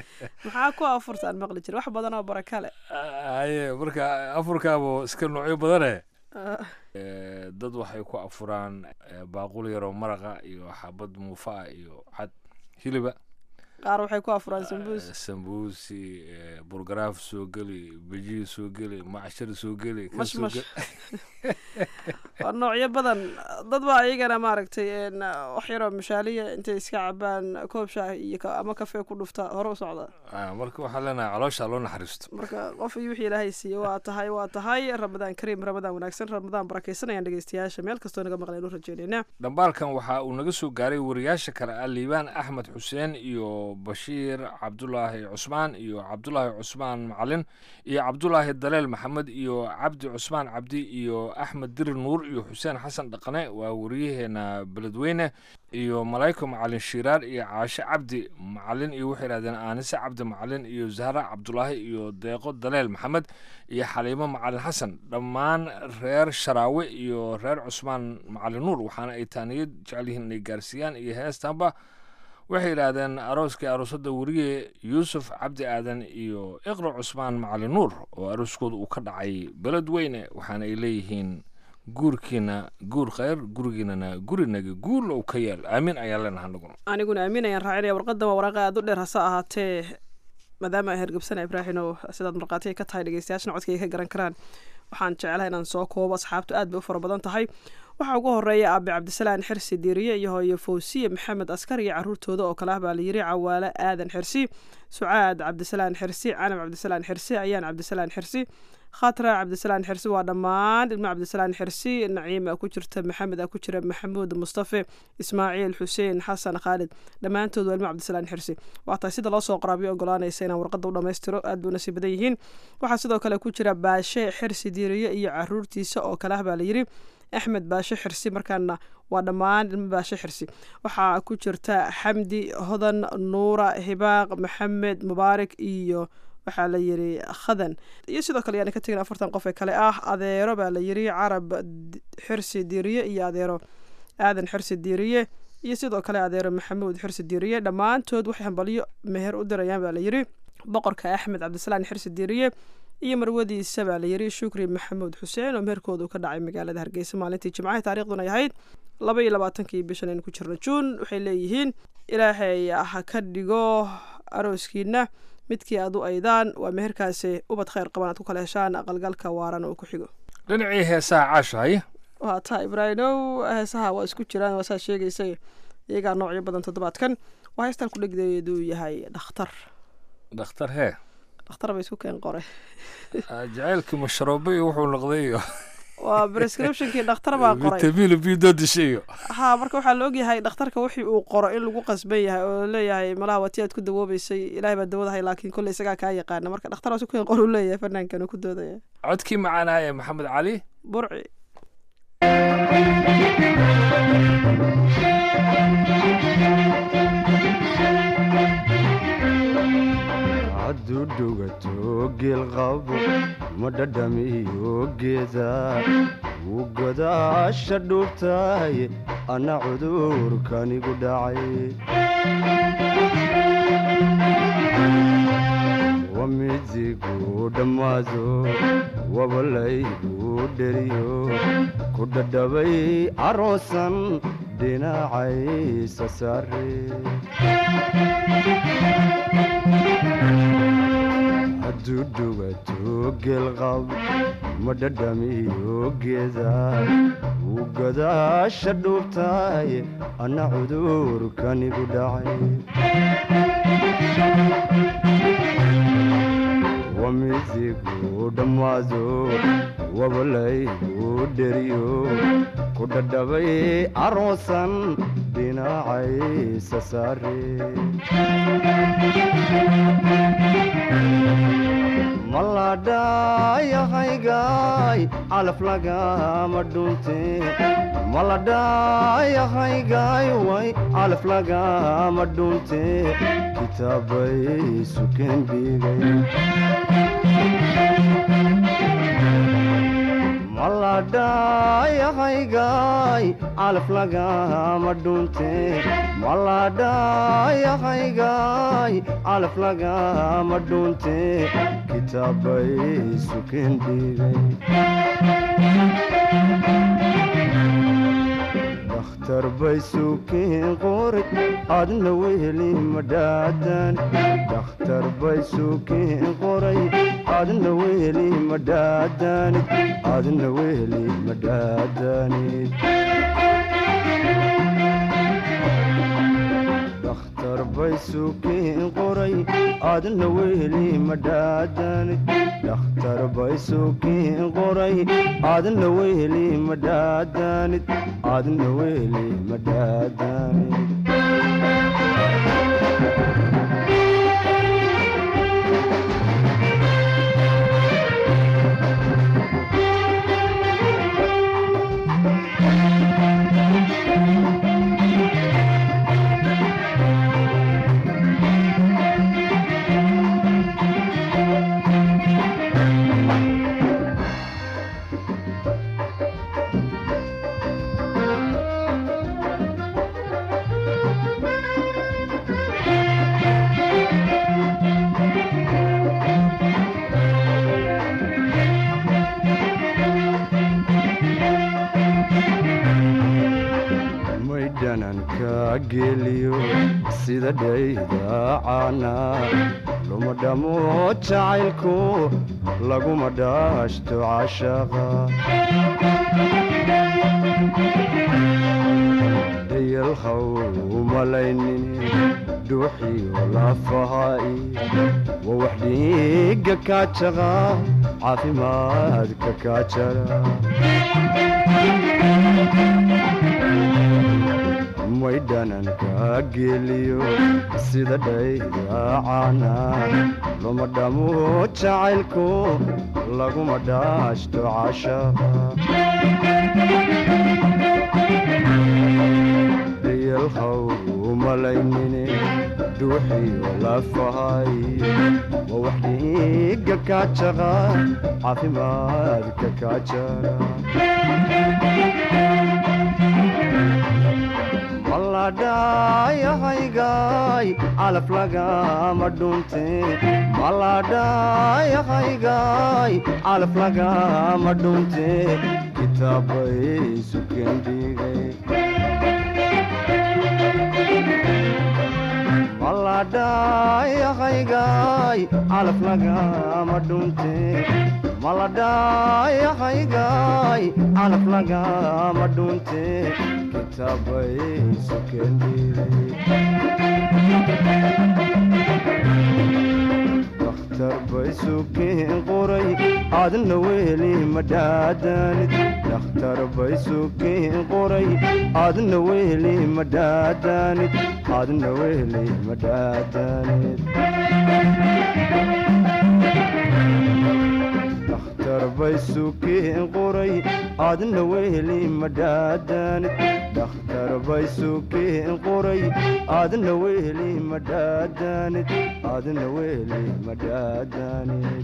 maxaa ku afurta aan maqli jira wax badan oo baraka leh haye marka afurkaabo iska noocyo badane Ah, Eh, dad waxay ku afuraan eh, baaqul yaroo maraqa iyo xabad muufa ah iyo cad hiliba qaar waxay ku afuraan sambuus Eh, sambuusi eh, burgaraaf soo geli bejihi soo geli macshar soo geli kan soo Mashmash. geli. waa noocyo badan dad baa iyagana maaragtay een, wax yaroo mashaaliya intay iska cabaan koob shaah iyo ka- ama kafee ku dhufta hore u socda Ah, marka waxaan leenahay caloosha loo naxariisto marka qof iyo wixii ilaahay siiye waa tahay waa tahay ramadaan kariim ramadaan wanaagsan ramadaan barakaysan ayaan dhegeystayaasha meel kastoo naga maqleen u rajeynayna dhambaalkan waxa uu naga soo gaaray wariyaasha kale ah liibaan axmed xuseen iyo bashiir cabdulaahi cusmaan iyo cabdulaahi cusmaan macalin iyo cabdulaahi daleel maxamed iyo cabdi cusmaan cabdi iyo axmed dirir nuur iyo xuseen xasan dhaqane waa wariyaheena beledweyne iyo malaiko macalin shiiraar iyo caashe cabdi macalin iyo waxay yidhahdeen aanise cabdi macalin iyo zahra cabdulaahi iyo deeqo daleel maxamed iyo xaliimo macalin xasan dhammaan reer sharaawe iyo reer cusmaan macalin nuur waxaana ay taaniyad jecel yihiin inay gaarsiiyaan iyo heestanba waxay yidhaahdeen arooskii aroosada weriye yuusuf cabdi aadan iyo iqra cusmaan macalin nuur oo arooskooda uu ka dhacay beledweyne waxaana ay leeyihiin guurkiina guur khayr gurigiinana gurinaga guul ou ka yaal aamin ayaan leenaha anaguna aniguna aamin ayaan raacinaya warqadan waa waraaqa aada u dheer hase ahaatee maadaama ay hergebsana ibraahino sidaad markhaatiga ka tahay dhegeystayaashana codkayga ka garan karaan waxaan jecelahay inaan soo koobo asxaabtu aad bay u fara badan tahay waxaa ugu horeeya aabe cabdisalaan xirsi diiriye iyo hooyo fawsiye maxamed askar iyo caruurtooda oo kale ah baa layiri cawaale aadan xirsi sucaad cabdisalaan xirsi canab cabdisalaan xirsi ayaan cabdisalaan xirsi khatra cabdisalaan xirsi waa dhammaan ilmo cabdisalaan xirsi naciima ku jirta maxamed a ku jira maxamuud mustafe ismaaciil xuseen xasan khaalid dhammaantood waa ilmo cabdisalaan xirsi waa tahay sida loo soo qoraabiyo ogolaanaysa inaan warqadda u dhammaystiro aad buu nasiib badan yihiin waxaa sidoo kale ku jira baashe xirsi diiriye iyo caruurtiisa oo kale ah baa layiri axmed baashe xirsi markaana waa dhammaan ilmo baashe xirsi waxaa ku jirta xamdi hodan nuura hibaaq maxamed mubaarak iyo waxaa la yiri khadan iyo sidoo kale yaani ka tegin afartan qof ee kale ah adeero baa la yiri carab D- xirsi diiriye iyo adeero aadan xirsi diiriye iyo sidoo kale adeero maxamuud xirsi diiriye dhammaantood waxay hambalyo meher u dirayaan baa la yiri boqorka axmed cabdisalaan xirsi diiriye iyo marwadiisa baa la yiri shukri maxamuud xuseen oo meherkoodu ka dhacay magaalada hargeysa maalintii jimcaha taariikhduna ay ahayd laba iyo labaatankii bishan aynu ku jirno juun waxay leeyihiin ilaahay ha ka dhigo arooskiina midkii aad u aydaan waa meherkaasi ubad khayr qaban aad ku kala heshaan aqalgalka waaran oo ku xigo dhinacii heesaha caasha haye waa taa ibraahimow heesaha waa isku jiraan waa saa sheegaysay iyagaa noocyo badan toddobaadkan waa heestan ku dhegdeedu yahay dhakhtar dhakhtar hee dhakhtar bay isku keen qore Ah, jacaylkii masharoobe iyo wuxuu noqday iyo waa prescriptionkii dhakhtar baa qoray vitamiin b dodisha iyo ha marka waxaa la ogyahay dhakhtarka wixii uu qoro in lagu qasban yahay oo leeyahay malaha waa ti aad ku dawoobeysay ilaahay baa dawadahay laakiin kolley isagaa kaa yaqaana marka dhakhtar waa isku keen qor uu leeyahay fanaankan uu ku doodaya codkii macaanaa ee maxamed cali burci hadduu dhugato geel qabo ma dhadhamiyo geeda wuu godaasha dhuubtahay anna cudurkanigu dhacay wamidigu dhammaado wabalaygu dheriyo ku dhadhabay aroosan dhinacaysa saare hadduu dhugato geelqab ma dhadhamiyo geeda wuu godaasha dhuubtahay anna cudurkanigu dhacay wamidigu dhammaado wabalaygu dheriyo ku dhadhabay aroosan dhinacaysa saare maladhayahaygaay calaf lagama dhunte maladhayahaygaay way calaf lagama dhunte kitaabay sukeen dhigay maladhayahaygaay calaf lagama dhunte maladhayahaygaay calaf lagama dhunte kitaabay sukeen dhigay dakhtar bay sukeen qoray adna weheli madhaadan dakhtar bay sukeen qoray adna weheli madhaadanid adna weheli madhaadanid dakhtar bay sukeen qoray adna weheli madhaadanid dakhtar bay sukeen qoray adna weheli madhaadanid adna weheli madhaadanid maydhananka geliyo sida dhaydaacana luma dhamo jacaylku laguma dhaashto cashaqa dayalhaw umalaynin dhuuxiyo lafaha'i waa wax dhiigga kaajaqa caafimaadka kaajara maydhananka geliyo sida dhaydaacana luma dhamo jacaylku laguma dhaashto cashaqa dayalhaw umalaynine dhuuxiyo lafahay waa wax dhiigga kaajaqa caafimaadka kaajara maladhayahaygaay calaf lagama dhunte maladhayahaygaay calaf lagama dhunte kitaabay sukeen dhigay maladhayahaygaay calaf lagama dhunte maladhayahaygaay calaf lagama dhunte kitaabay sukeen dakhtar bay sukeen qoray adna weheli madhaadanid dakhtar bay sukeen qoray adna weheli madhaadanid adna weheli madhaadanid dakhtar bay sukeen qoray adna weheli madhaadanid dakhtar bay sukeen qoray adna weheli madhaadanid adna weheli madhaadanid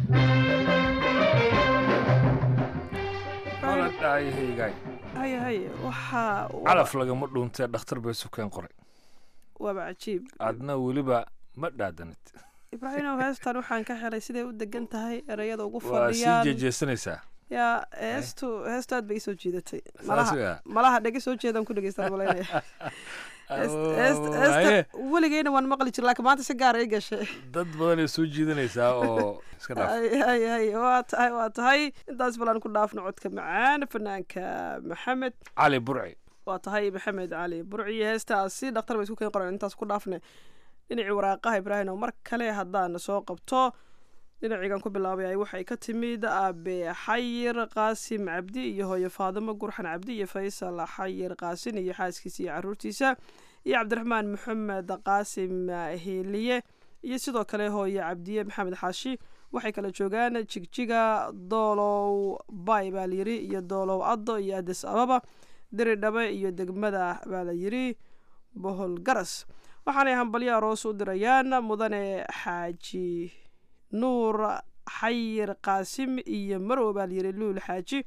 maladhaayahaygaay haye haye waxaa calaf lagama dhuuntee dhakhtar bay sukeen qoray waaba cajiib adna weliba ma dhaadanid ibraahimow heestan waxaan ka helay siday u degan tahay ereyada ugu waa sii fadhiyaan jeejeesanaysaa yaa heestu heestu aad bay isoo jiidatay Saas malaha yaa. malaha dhege soo jeedaan ku dhegeystaan malaynaya Heest- heest- Haye. heesta weligeyna waan maqli jir laakiin maanta si gaara i gashay dad badanay soo jiidanaysaa oo iska dhaaf hay hay hay waa tahay waa tahay intaas balaan ku dhaafno codka macaan fanaanka maxamed cali burci waa tahay maxamed cali burciyo heestaasi dhakhtar bay isku keen qoran intaas ku dhaafne dhinacii waraaqaha ibraahim oo mar kale haddaan soo qabto dhinacigan ku bilaabay waxay ka timid aabe xayir qaasim cabdi iyo hooyo faadimo gurxan cabdi iyo faysal xayir qaasin iyo xaaskiisa iyo caruurtiisa iyo cabdiraxmaan maxamed qaasim hiiliye iyo sidoo kale hooyo cabdiye maxamed xaashi waxay kala joogaan jigjiga doolow bay baa layiri iyo doolow addo iyo adis ababa diridhabe iyo degmada baa la yiri bohol garas waxaanay hambalyo aroos u dirayaan mudane xaaji nuur xayir qaasim iyo marow baa layiri luul xaaji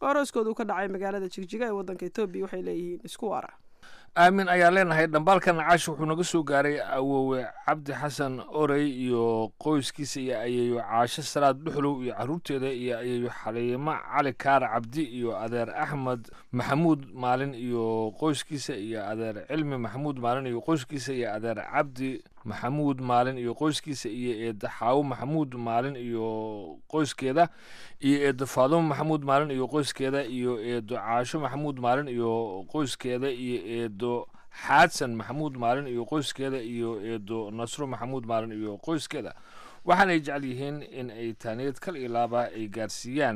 oo arooskooda uu ka dhacay magaalada jigjiga ee waddanka etoobiya waxay leeyihiin isku waara aamin ayaa leenahay dhambaalka nacaash wuxuu naga soo gaaray awowe cabdi xasan orey iyo qoyskiisa iyo ayeeyo caasho salaad dhuxlow iyo caruurteeda iyo ayeeyo xaliimo cali kaar cabdi iyo adeer axmed maxamuud maalin iyo qoyskiisa iyo adeer cilmi maxamuud maalin iyo qoyskiisa iyo adeer cabdi maxamuud maalin iyo qoyskiisa iyo eedda xaawo maxamuud maalin iyo qoyskeeda iyo eeddo faadumo maxamuud maalin iyo qoyskeeda iyo eeddo caasho maxamuud maalin iyo qoyskeeda iyo eeddo xaadsan maxamuud maalin iyo qoyskeeda iyo eeddo nasro maxamuud maalin iyo qoyskeeda waxaanay jecel yihiin in ay taaniyad kal iyo laaba ay gaarsiiyaan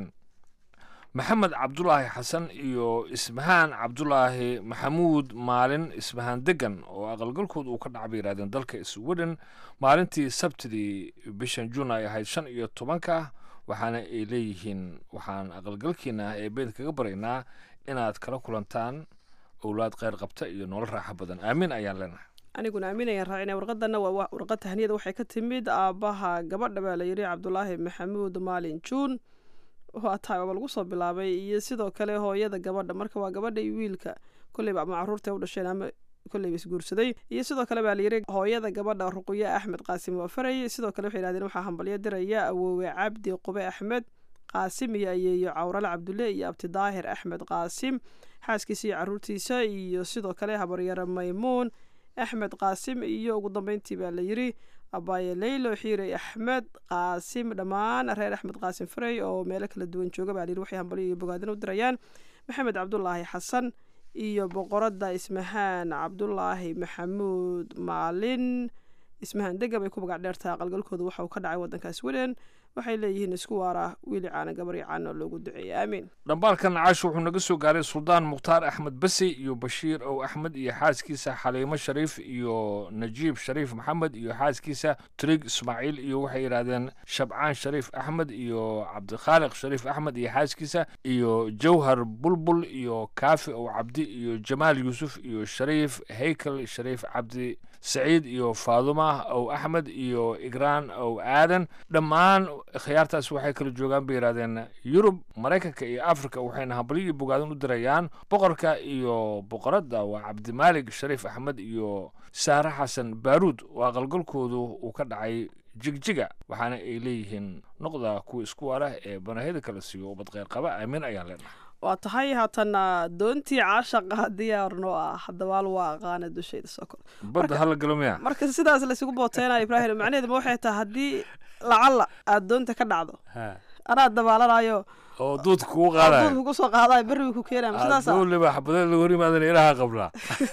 maxamed cabdulaahi xasan iyo ismahaan cabdulaahi maxamuud maalin ismahaan degan oo aqalgalkooda uu ka dhaca bay yidhahdeen dalka sweden maalintii sabtidii bishan juun ay ahayd shan iyo tobanka waxaana ay leeyihiin waxaan aqalgalkiina ee beed kaga baraynaa inaad kala kulantaan owlaad kheyr qabta iyo nolol raaxo badan aamin ayaan leenahay aniguna aaminayaan raacina warqadana waa warqad tahniyada waxay ka timid aabbaha gabadha baa la yidhi cabdulaahi maxamuud maalin juun waa tahay waaba lagu soo bilaabay iyo sidoo kale hooyada gabadha marka waa gabadha iyo wiilka kolleyba ama caruurta u dhasheen ama kolleyba isguursaday iyo sidoo kale baa layidhi hooyada gabadha ruqyo axmed qaasim waafarey sidoo kale waxay yidhahdeen waxaa hambalyo diraya awoowe cabdi qube axmed qaasim iyo ayeeyo cawrale cabdulle iyo abti daahir axmed qaasim xaaskiisa iyo caruurtiisa iyo sidoo kale habaryaro maymuun axmed qaasim iyo ugu dambeyntii baa la yidhi abaaye leylo xiirey axmed qaasim dhammaan reer axmed qaasim farey oo meelo kala duwan jooga baa layidhi waxay hambalyo iyo bogaadin u dirayaan maxamed cabdulaahi xasan iyo boqoradda ismahaan cabdulaahi maxamuud maalin ismahaan degab ay ku magac dheertaha aqalgalkooda waxa uu ka dhacay waddanka sweden waxay leeyihiin isku waara wiili caana gabaryo caana loogu duceeyay aamiin dhambaalka nacaash wuxuu naga soo gaaray suldaan mukhtaar axmed basi iyo bashiir ow axmed iyo xaaskiisa xaliimo shariif iyo najiib shariif maxamed iyo xaaskiisa trig ismaaciil iyo waxay yidhaahdeen shabcaan shariif axmed iyo cabdikhaaliq shariif axmed iyo xaaskiisa iyo jawhar bulbul iyo kaafi ow cabdi iyo jamaal yuusuf iyo shariif haykel shariif cabdi saciid iyo faaduma ow axmed iyo igraan ow aadan dhammaan khiyaartaas waxay kala joogaan bay yidhahdeen yurub maraykanka iyo africa waxayna hambalyo iyo bogaadan u dirayaan boqorka iyo boqoradda waa cabdimaalig shariif axmed iyo saare xasan baaruud oo aqalgalkoodu uu ka dhacay jigjiga waxaana ay leeyihiin noqda kuwa isku waara ee banahida kala siiyo ubad kheyr qaba aamin ayaan leenahay waa tahay haatana doontii caashaqa diyaar noo ah dabaal waa aqaana dushayda soo kor badda hala galo miya marka sidaas laysugu booteynayo ibraahim macnaheedu ma waxay tahay haddii lacalla aad doonta ka dhacdo anaa dabaalanayo oo duudka kugu qaadayo duudka kugu soo qaadayo berriga ku keenayo sidaas dowliba xabadee lagu hor yimaadana ilaha qablaa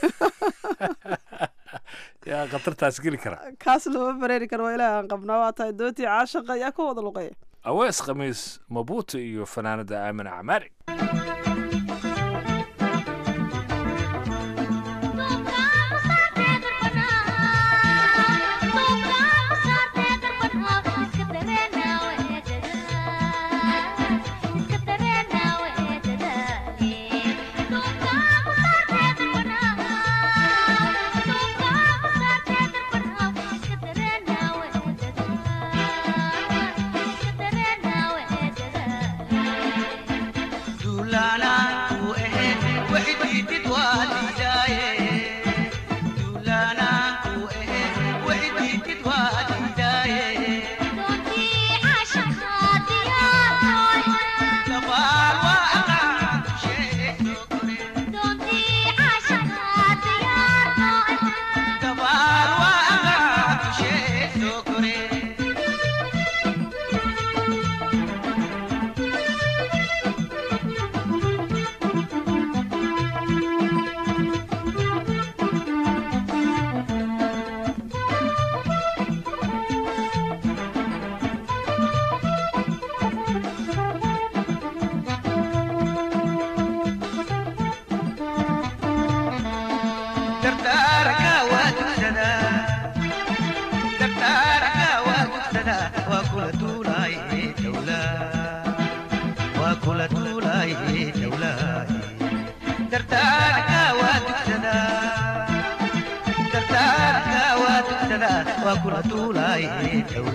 yaa khatartaas geli kara kaas lama bareeri karo waa ilaah aan qabnaa waa tahay doontii caashaqa ayaa ka wada luqeeya awees khamiis mabuuto iyo fanaanada aamin camaari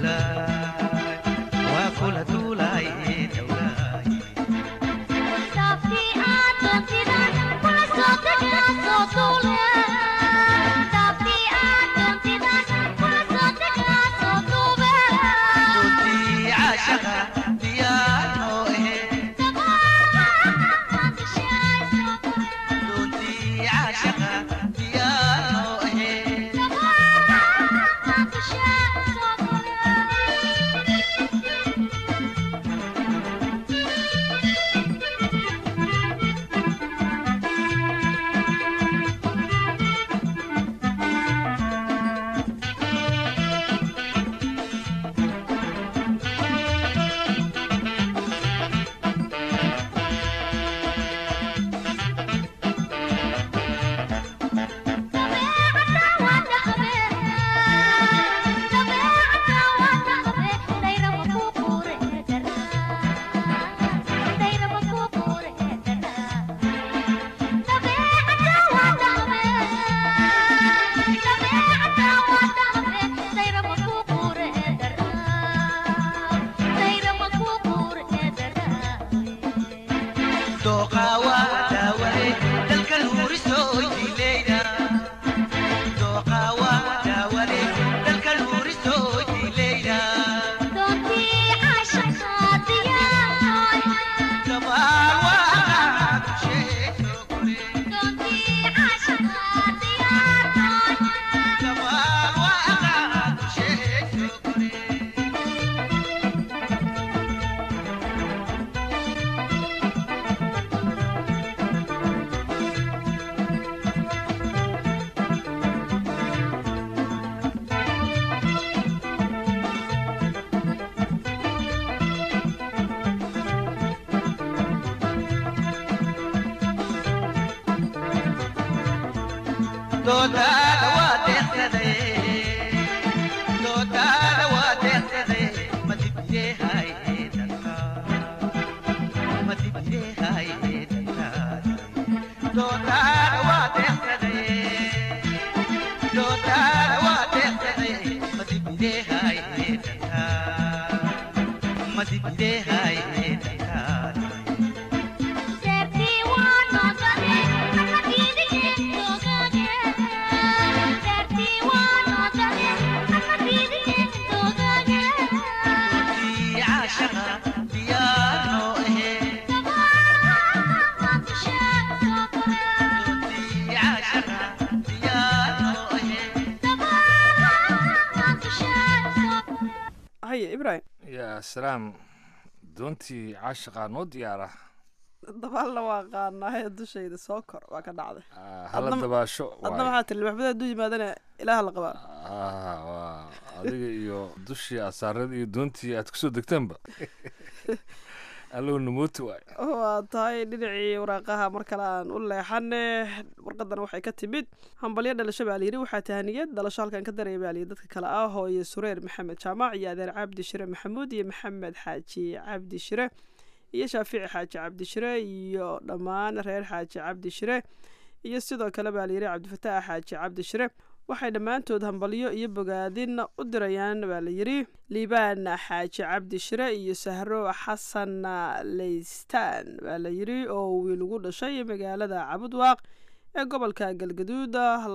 Stop haye ibrahim yaa salaam doontii caashiqaa noo diyaara dabaalna waa qaanahay dushayda soo kor waa ka dhacday hala Adna- dabaasho adna waxaa tiri maxbada hadduu yimaadana ilaaha la qabaa Ah, waa adiga iyo dushii asaarada iyo doontii aad kusoo degteenba allow namooti waay waa tahay dhinacii waraaqaha mar kale aan u leexane warqadan waxay ka timid hambalyo dhalasho baa layidhi waxaa tahaniyad dhalasho halkan ka daraya baa layidhi dadka kale ah hooye sureer maxamed jaamac iyo adeer cabdi shire maxamuud iyo maxamed xaaji cabdi shire iyo shaafici xaaji cabdi shire iyo dhammaan reer xaaji cabdi shire iyo sidoo kale baa layidhi cabdifataax xaaji cabdi shire waxay dhammaantood hambalyo iyo bogaadin u dirayaan baa layidhi liibaan xaaji cabdi shire iyo sahro xasan leystaan baa layidhi oo wiil ugu dhashay magaalada cabudwaaq ee gobolka galgaduud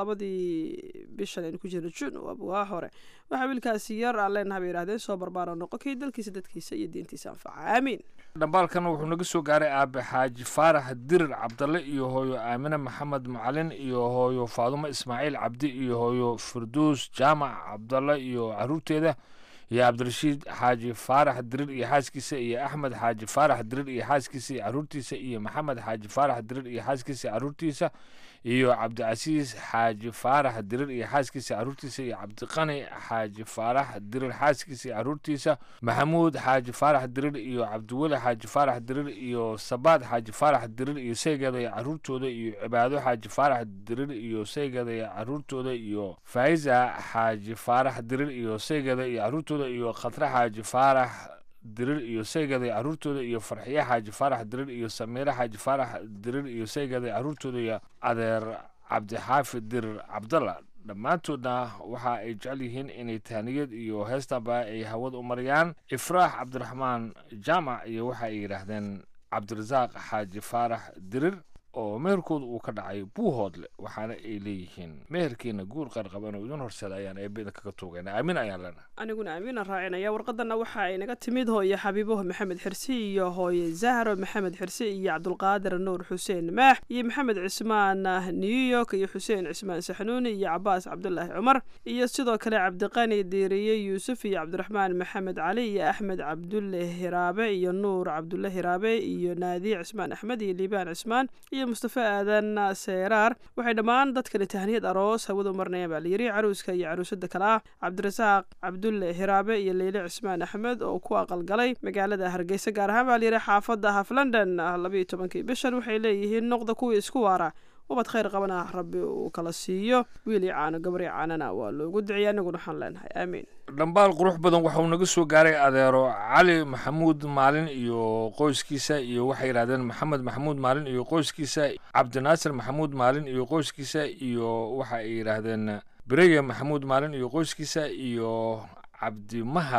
labadii bishan aynu ku jirna jun waa hore waxaa wiilkaasi yar aan leenahay bay yidhahdeen soo barbaaro noqo kii dalkiisa dadkiisa iyo diintiisa anfaca aamiin dhambaalkan wuxuu naga soo gaaray aabe xaaji faarax dirir cabdalle iyo hooyo aamine maxamed macalin iyo hooyo faadumo ismaaciil cabdi iyo hooyo firduus jaamac cabdalle iyo caruurteeda iyo cabdirashiid xaaji faarax dirir iyo xaaskiisa iyo axmed xaaji faarax dirir iyo xaaskiisa iyo caruurtiisa iyo maxamed xaaji faarax dirir iyo xaaskiisa iyo caruurtiisa iyo cabdicasiis xaaji faarax dirir iyo xaaskiisa caruurtiisa iyo cabdiqani xaaji faarax dirir xaaskiisa iyo caruurtiisa maxamuud xaaji faarax dirir iyo cabdiweli xaaji faarax dirir iyo sabaad xaaji faarax dirir iyo saygeeda iyo caruurtooda iyo cibaado xaaji faarax dirir iyo saygeeda iyo caruurtooda iyo faiza xaaji faarax dirir iyo saygeeda iyo caruurtooda iyo khatre xaaji faarax dirir iyo saygeeda iyo caruurtooda iyo farxiye xaaji faarax dirir iyo samiire xaaji faarax dirir iyo saygeeda iyo caruurtooda iyo adeer cabdixaafid dirir cabdalla dhammaantoodna waxa ay jecel yihiin inay tahniyad iyo heestanba ay hawada u mariyaan ifraax cabdiraxmaan jaamac iyo waxa ay yidhaahdeen cabdirasaaq xaaji faarax dirir oo meherkooda uu ka dhacay buuhoodle waxaana ay leeyihiin meherkiina guur qarqaban oo idin horseeda ayaan eebeda kaga tuugayna aamin ayaan leenahay aniguna aamiina raacinaya warqadana waxa ay naga timid hooye xabiibo maxamed xirsi iyo hooye zahro maxamed xirsi iyo cabdulqaadir nuur xuseen maax iyo maxamed cismaan new york iyo xuseen cismaan saxnuuni iyo cabaas cabdulaahi cumar iyo sidoo kale cabdiqani diiriye yuusuf iyo cabdiraxmaan maxamed cali iyo axmed cabdulle hiraabe iyo nuur cabdulle hiraabe iyo naadiye cismaan axmed iyo liibaan cismaan iyo mustafa aadan seeraar waxay dhammaan dadkani tahniyad aroos hawada u marnayaan baa layidhi caruuska iyo caruusada kale ah cabdirasaaq cabdulle hiraabe iyo leyle cismaan axmed oo ku aqalgalay magaalada hargeysa gaar ahaan baa layidhi xaafadda haf london labayo tobankii bishan waxay leeyihiin noqda kuwii isku waara ubad khayr qabana rabbi uu kala siiyo wiil iyo caano gabar iyo caanana waa loogu duceeya aniguna waxaan leenahay aamiin dhambaal qurux badan waxauu naga soo gaaray adeero cali maxamuud maalin iyo qoyskiisa iyo waxay yidhahdeen maxamed maxamuud maalin iyo qoyskiisa cabdinaasir maxamuud maalin iyo qoyskiisa iyo waxa ay yidhaahdeen bereye maxamuud maalin iyo qoyskiisa iyo cabdimahad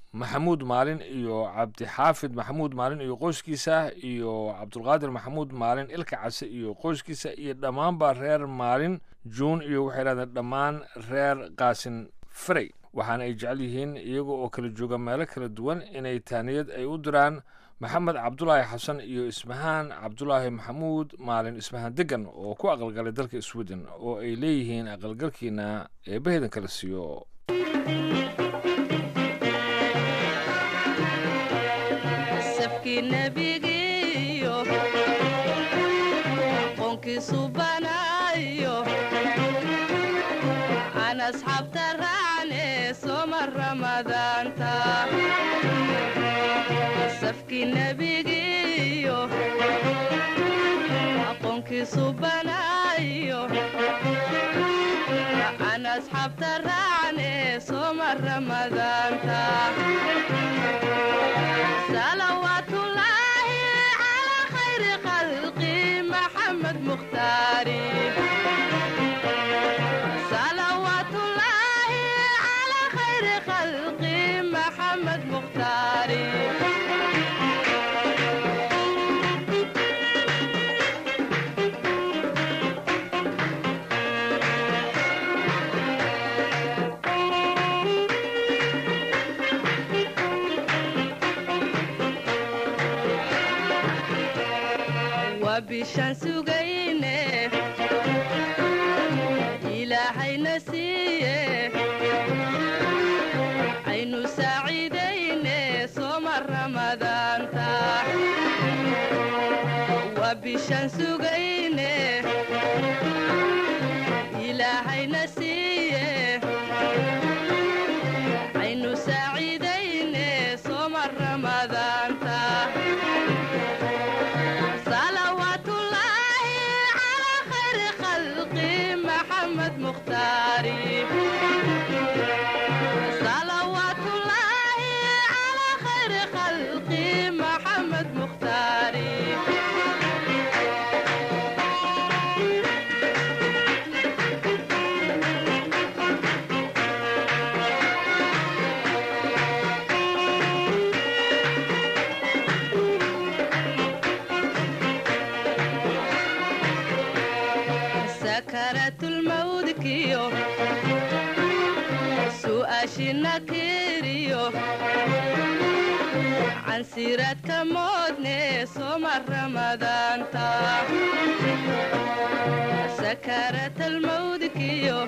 maxamuud maalin iyo cabdixaafid maxamuud maalin iyo qoyskiisa iyo cabdulqaadir maxamuud maalin ilka case iyo qoyskiisa iyo dhammaanba reer maalin juun iyo waxay dhahdeen dhammaan reer qaasin farey waxaana ay jecel yihiin iyaga oo kala jooga meelo kala duwan inay taaniyad ay u diraan maxamed cabdulaahi xasan iyo ismahaan cabdulaahi maxamuud maalin ismahaan degan oo ku aqalgalay dalka sweden oo ay leeyihiin aqalgalkiina eebbaheedan kala siiyo safkii nebigiyo qoonkiisu banaayo aan asxaabta raacne sooma ramadaanta safkii nebigiyo aqoonkiisu banaayo aan asxaabta raacne sooma ramadaanta صلوات الله على خير خلقي محمد مختاري صلوات الله على خير خلقي محمد مختاري وبشان سugayne ilaahayna siiye aynu saaciidayne sooma ramadaanta waa bishaan sugayne ilaahayna siiye aynu saaciidayne sooma ramadaanta صلوات الله على خير خلقي محمد مختاري صلوات الله على خير خلقي محمد مختاري سكرت الموت كيو سؤاشنا كيريو عن سيرة كمودني سومر رمضان تا سكرت الموت كيو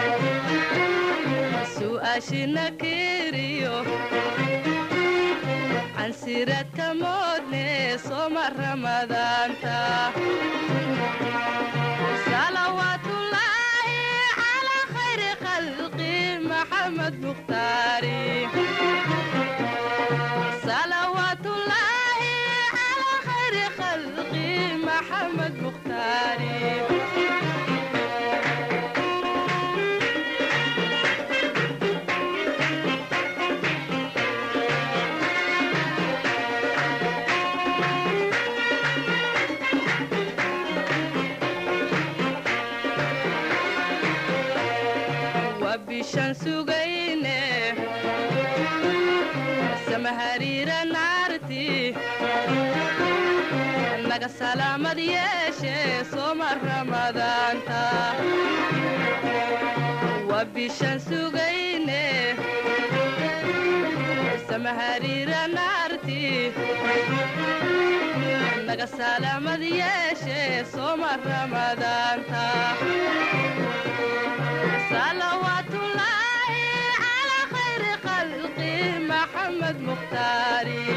سؤاشنا كيريو عن سيرة كمودني سومر رمضان تا صلوات الله على خير خلقي محمد مختاري صلوات الله على خير خلقي محمد مختاري وبشان سugayne samahariira naarti naga salaamad yeeshe sooma ramadaanta waa bishaan sugayne samahariira naarti naga salaamad yeeshe sooma ramadaanta صلوات الله على خير خلقي محمد مختاري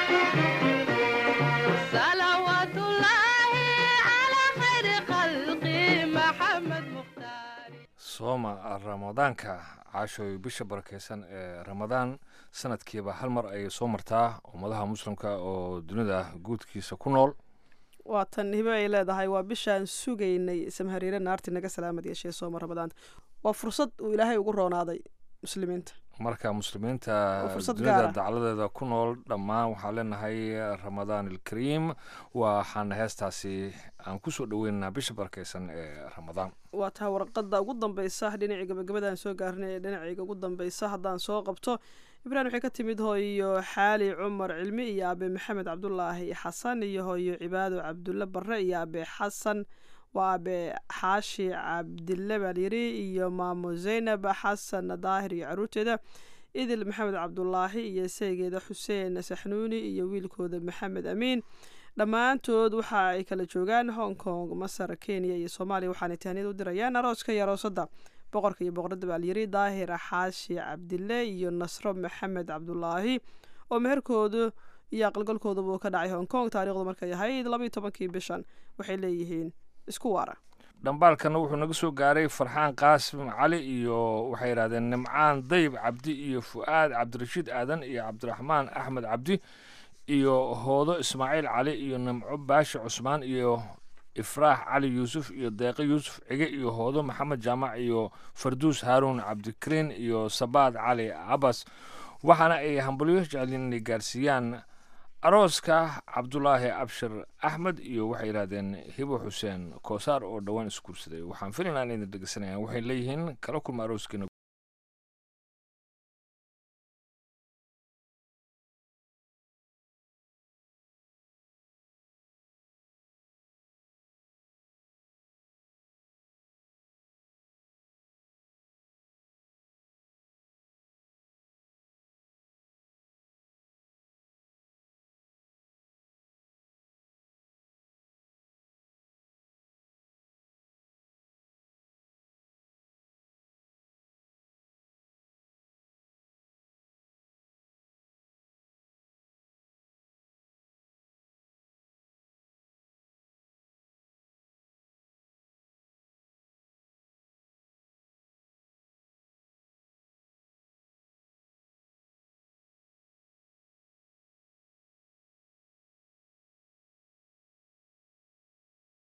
صلوات الله على خير خلقي محمد مختاري sooma ramadaanka caashooy bisha barakeysan ee ramadaan sanadkiiba hal mar ayay soo martaa ummadaha muslimka oo dunida guudkiisa ku nool waa tan hibe ay leedahay waa bishaan sugaynay samhariire naarti naga salaamad yeeshee sooma ramadaanta waa fursad uu ilaahay ugu roonaaday muslimiinta marka muslimiinta Waa fursad dunida gaar ah. dacladeeda ku nool dhammaan waxaan leenahay ramadaan alkariim waxaana heestaasi aan kusoo dhoweynaynaa bisha barakeysan ee ramadaan waa tahay warqadda ugu dambeysa dhinacii gabagabadaan soo gaarnay ee dhinacayga ugu dambeysa haddaan soo qabto ibrahim waxay ka timid hooyo xaali cumar cilmi iyo aabe maxamed cabdulaahi xasan iyo hooyo cibaado cabdulle barre iyo aabe xasan waa aabe xaashi cabdille baa layiri iyo maamo zaynab xasan daahir iyo caruurteeda idil maxamed cabdulaahi iyo seegeeda xuseen saxnuuni iyo wiilkooda maxamed amiin dhammaantood waxa ay kala joogaan hong kong masar kenya iyo soomaaliya waxaanay tahniyad u dirayaan arooska iyo aroosada boqorka iyo boqorada baa layiri daahir xaashi cabdille iyo nasro maxamed cabdulaahi oo meherkoodu iyo aqalgalkooduba uu ka dhacay hong kong taarikhdu markay ahayd labaiyo tobankii bishan waxay leeyihiin isku waara dhambaalkana wuxuu naga soo gaaray farxaan qaasim cali iyo waxay yidhahdeen nimcaan dayb cabdi iyo fu'aad cabdirashiid aadan iyo cabdiraxmaan axmed cabdi iyo hoodo ismaaciil cali iyo nimco baashi cusmaan iyo ifraax cali yuusuf iyo deeqe yuusuf cige iyo hoodo maxamed jaamac iyo farduus haaruun cabdikariin iyo sabaad cali cabas waxaana ay hambalyo jeceliin inay gaarsiiyaan arooska cabdulaahi abshir axmed iyo waxay yidhahdeen hibo xuseen koosaar oo dhowaan isguursaday waxaan filaynaa inayna dhegeysanayaan waxay leeyihiin kala kulma arooskiina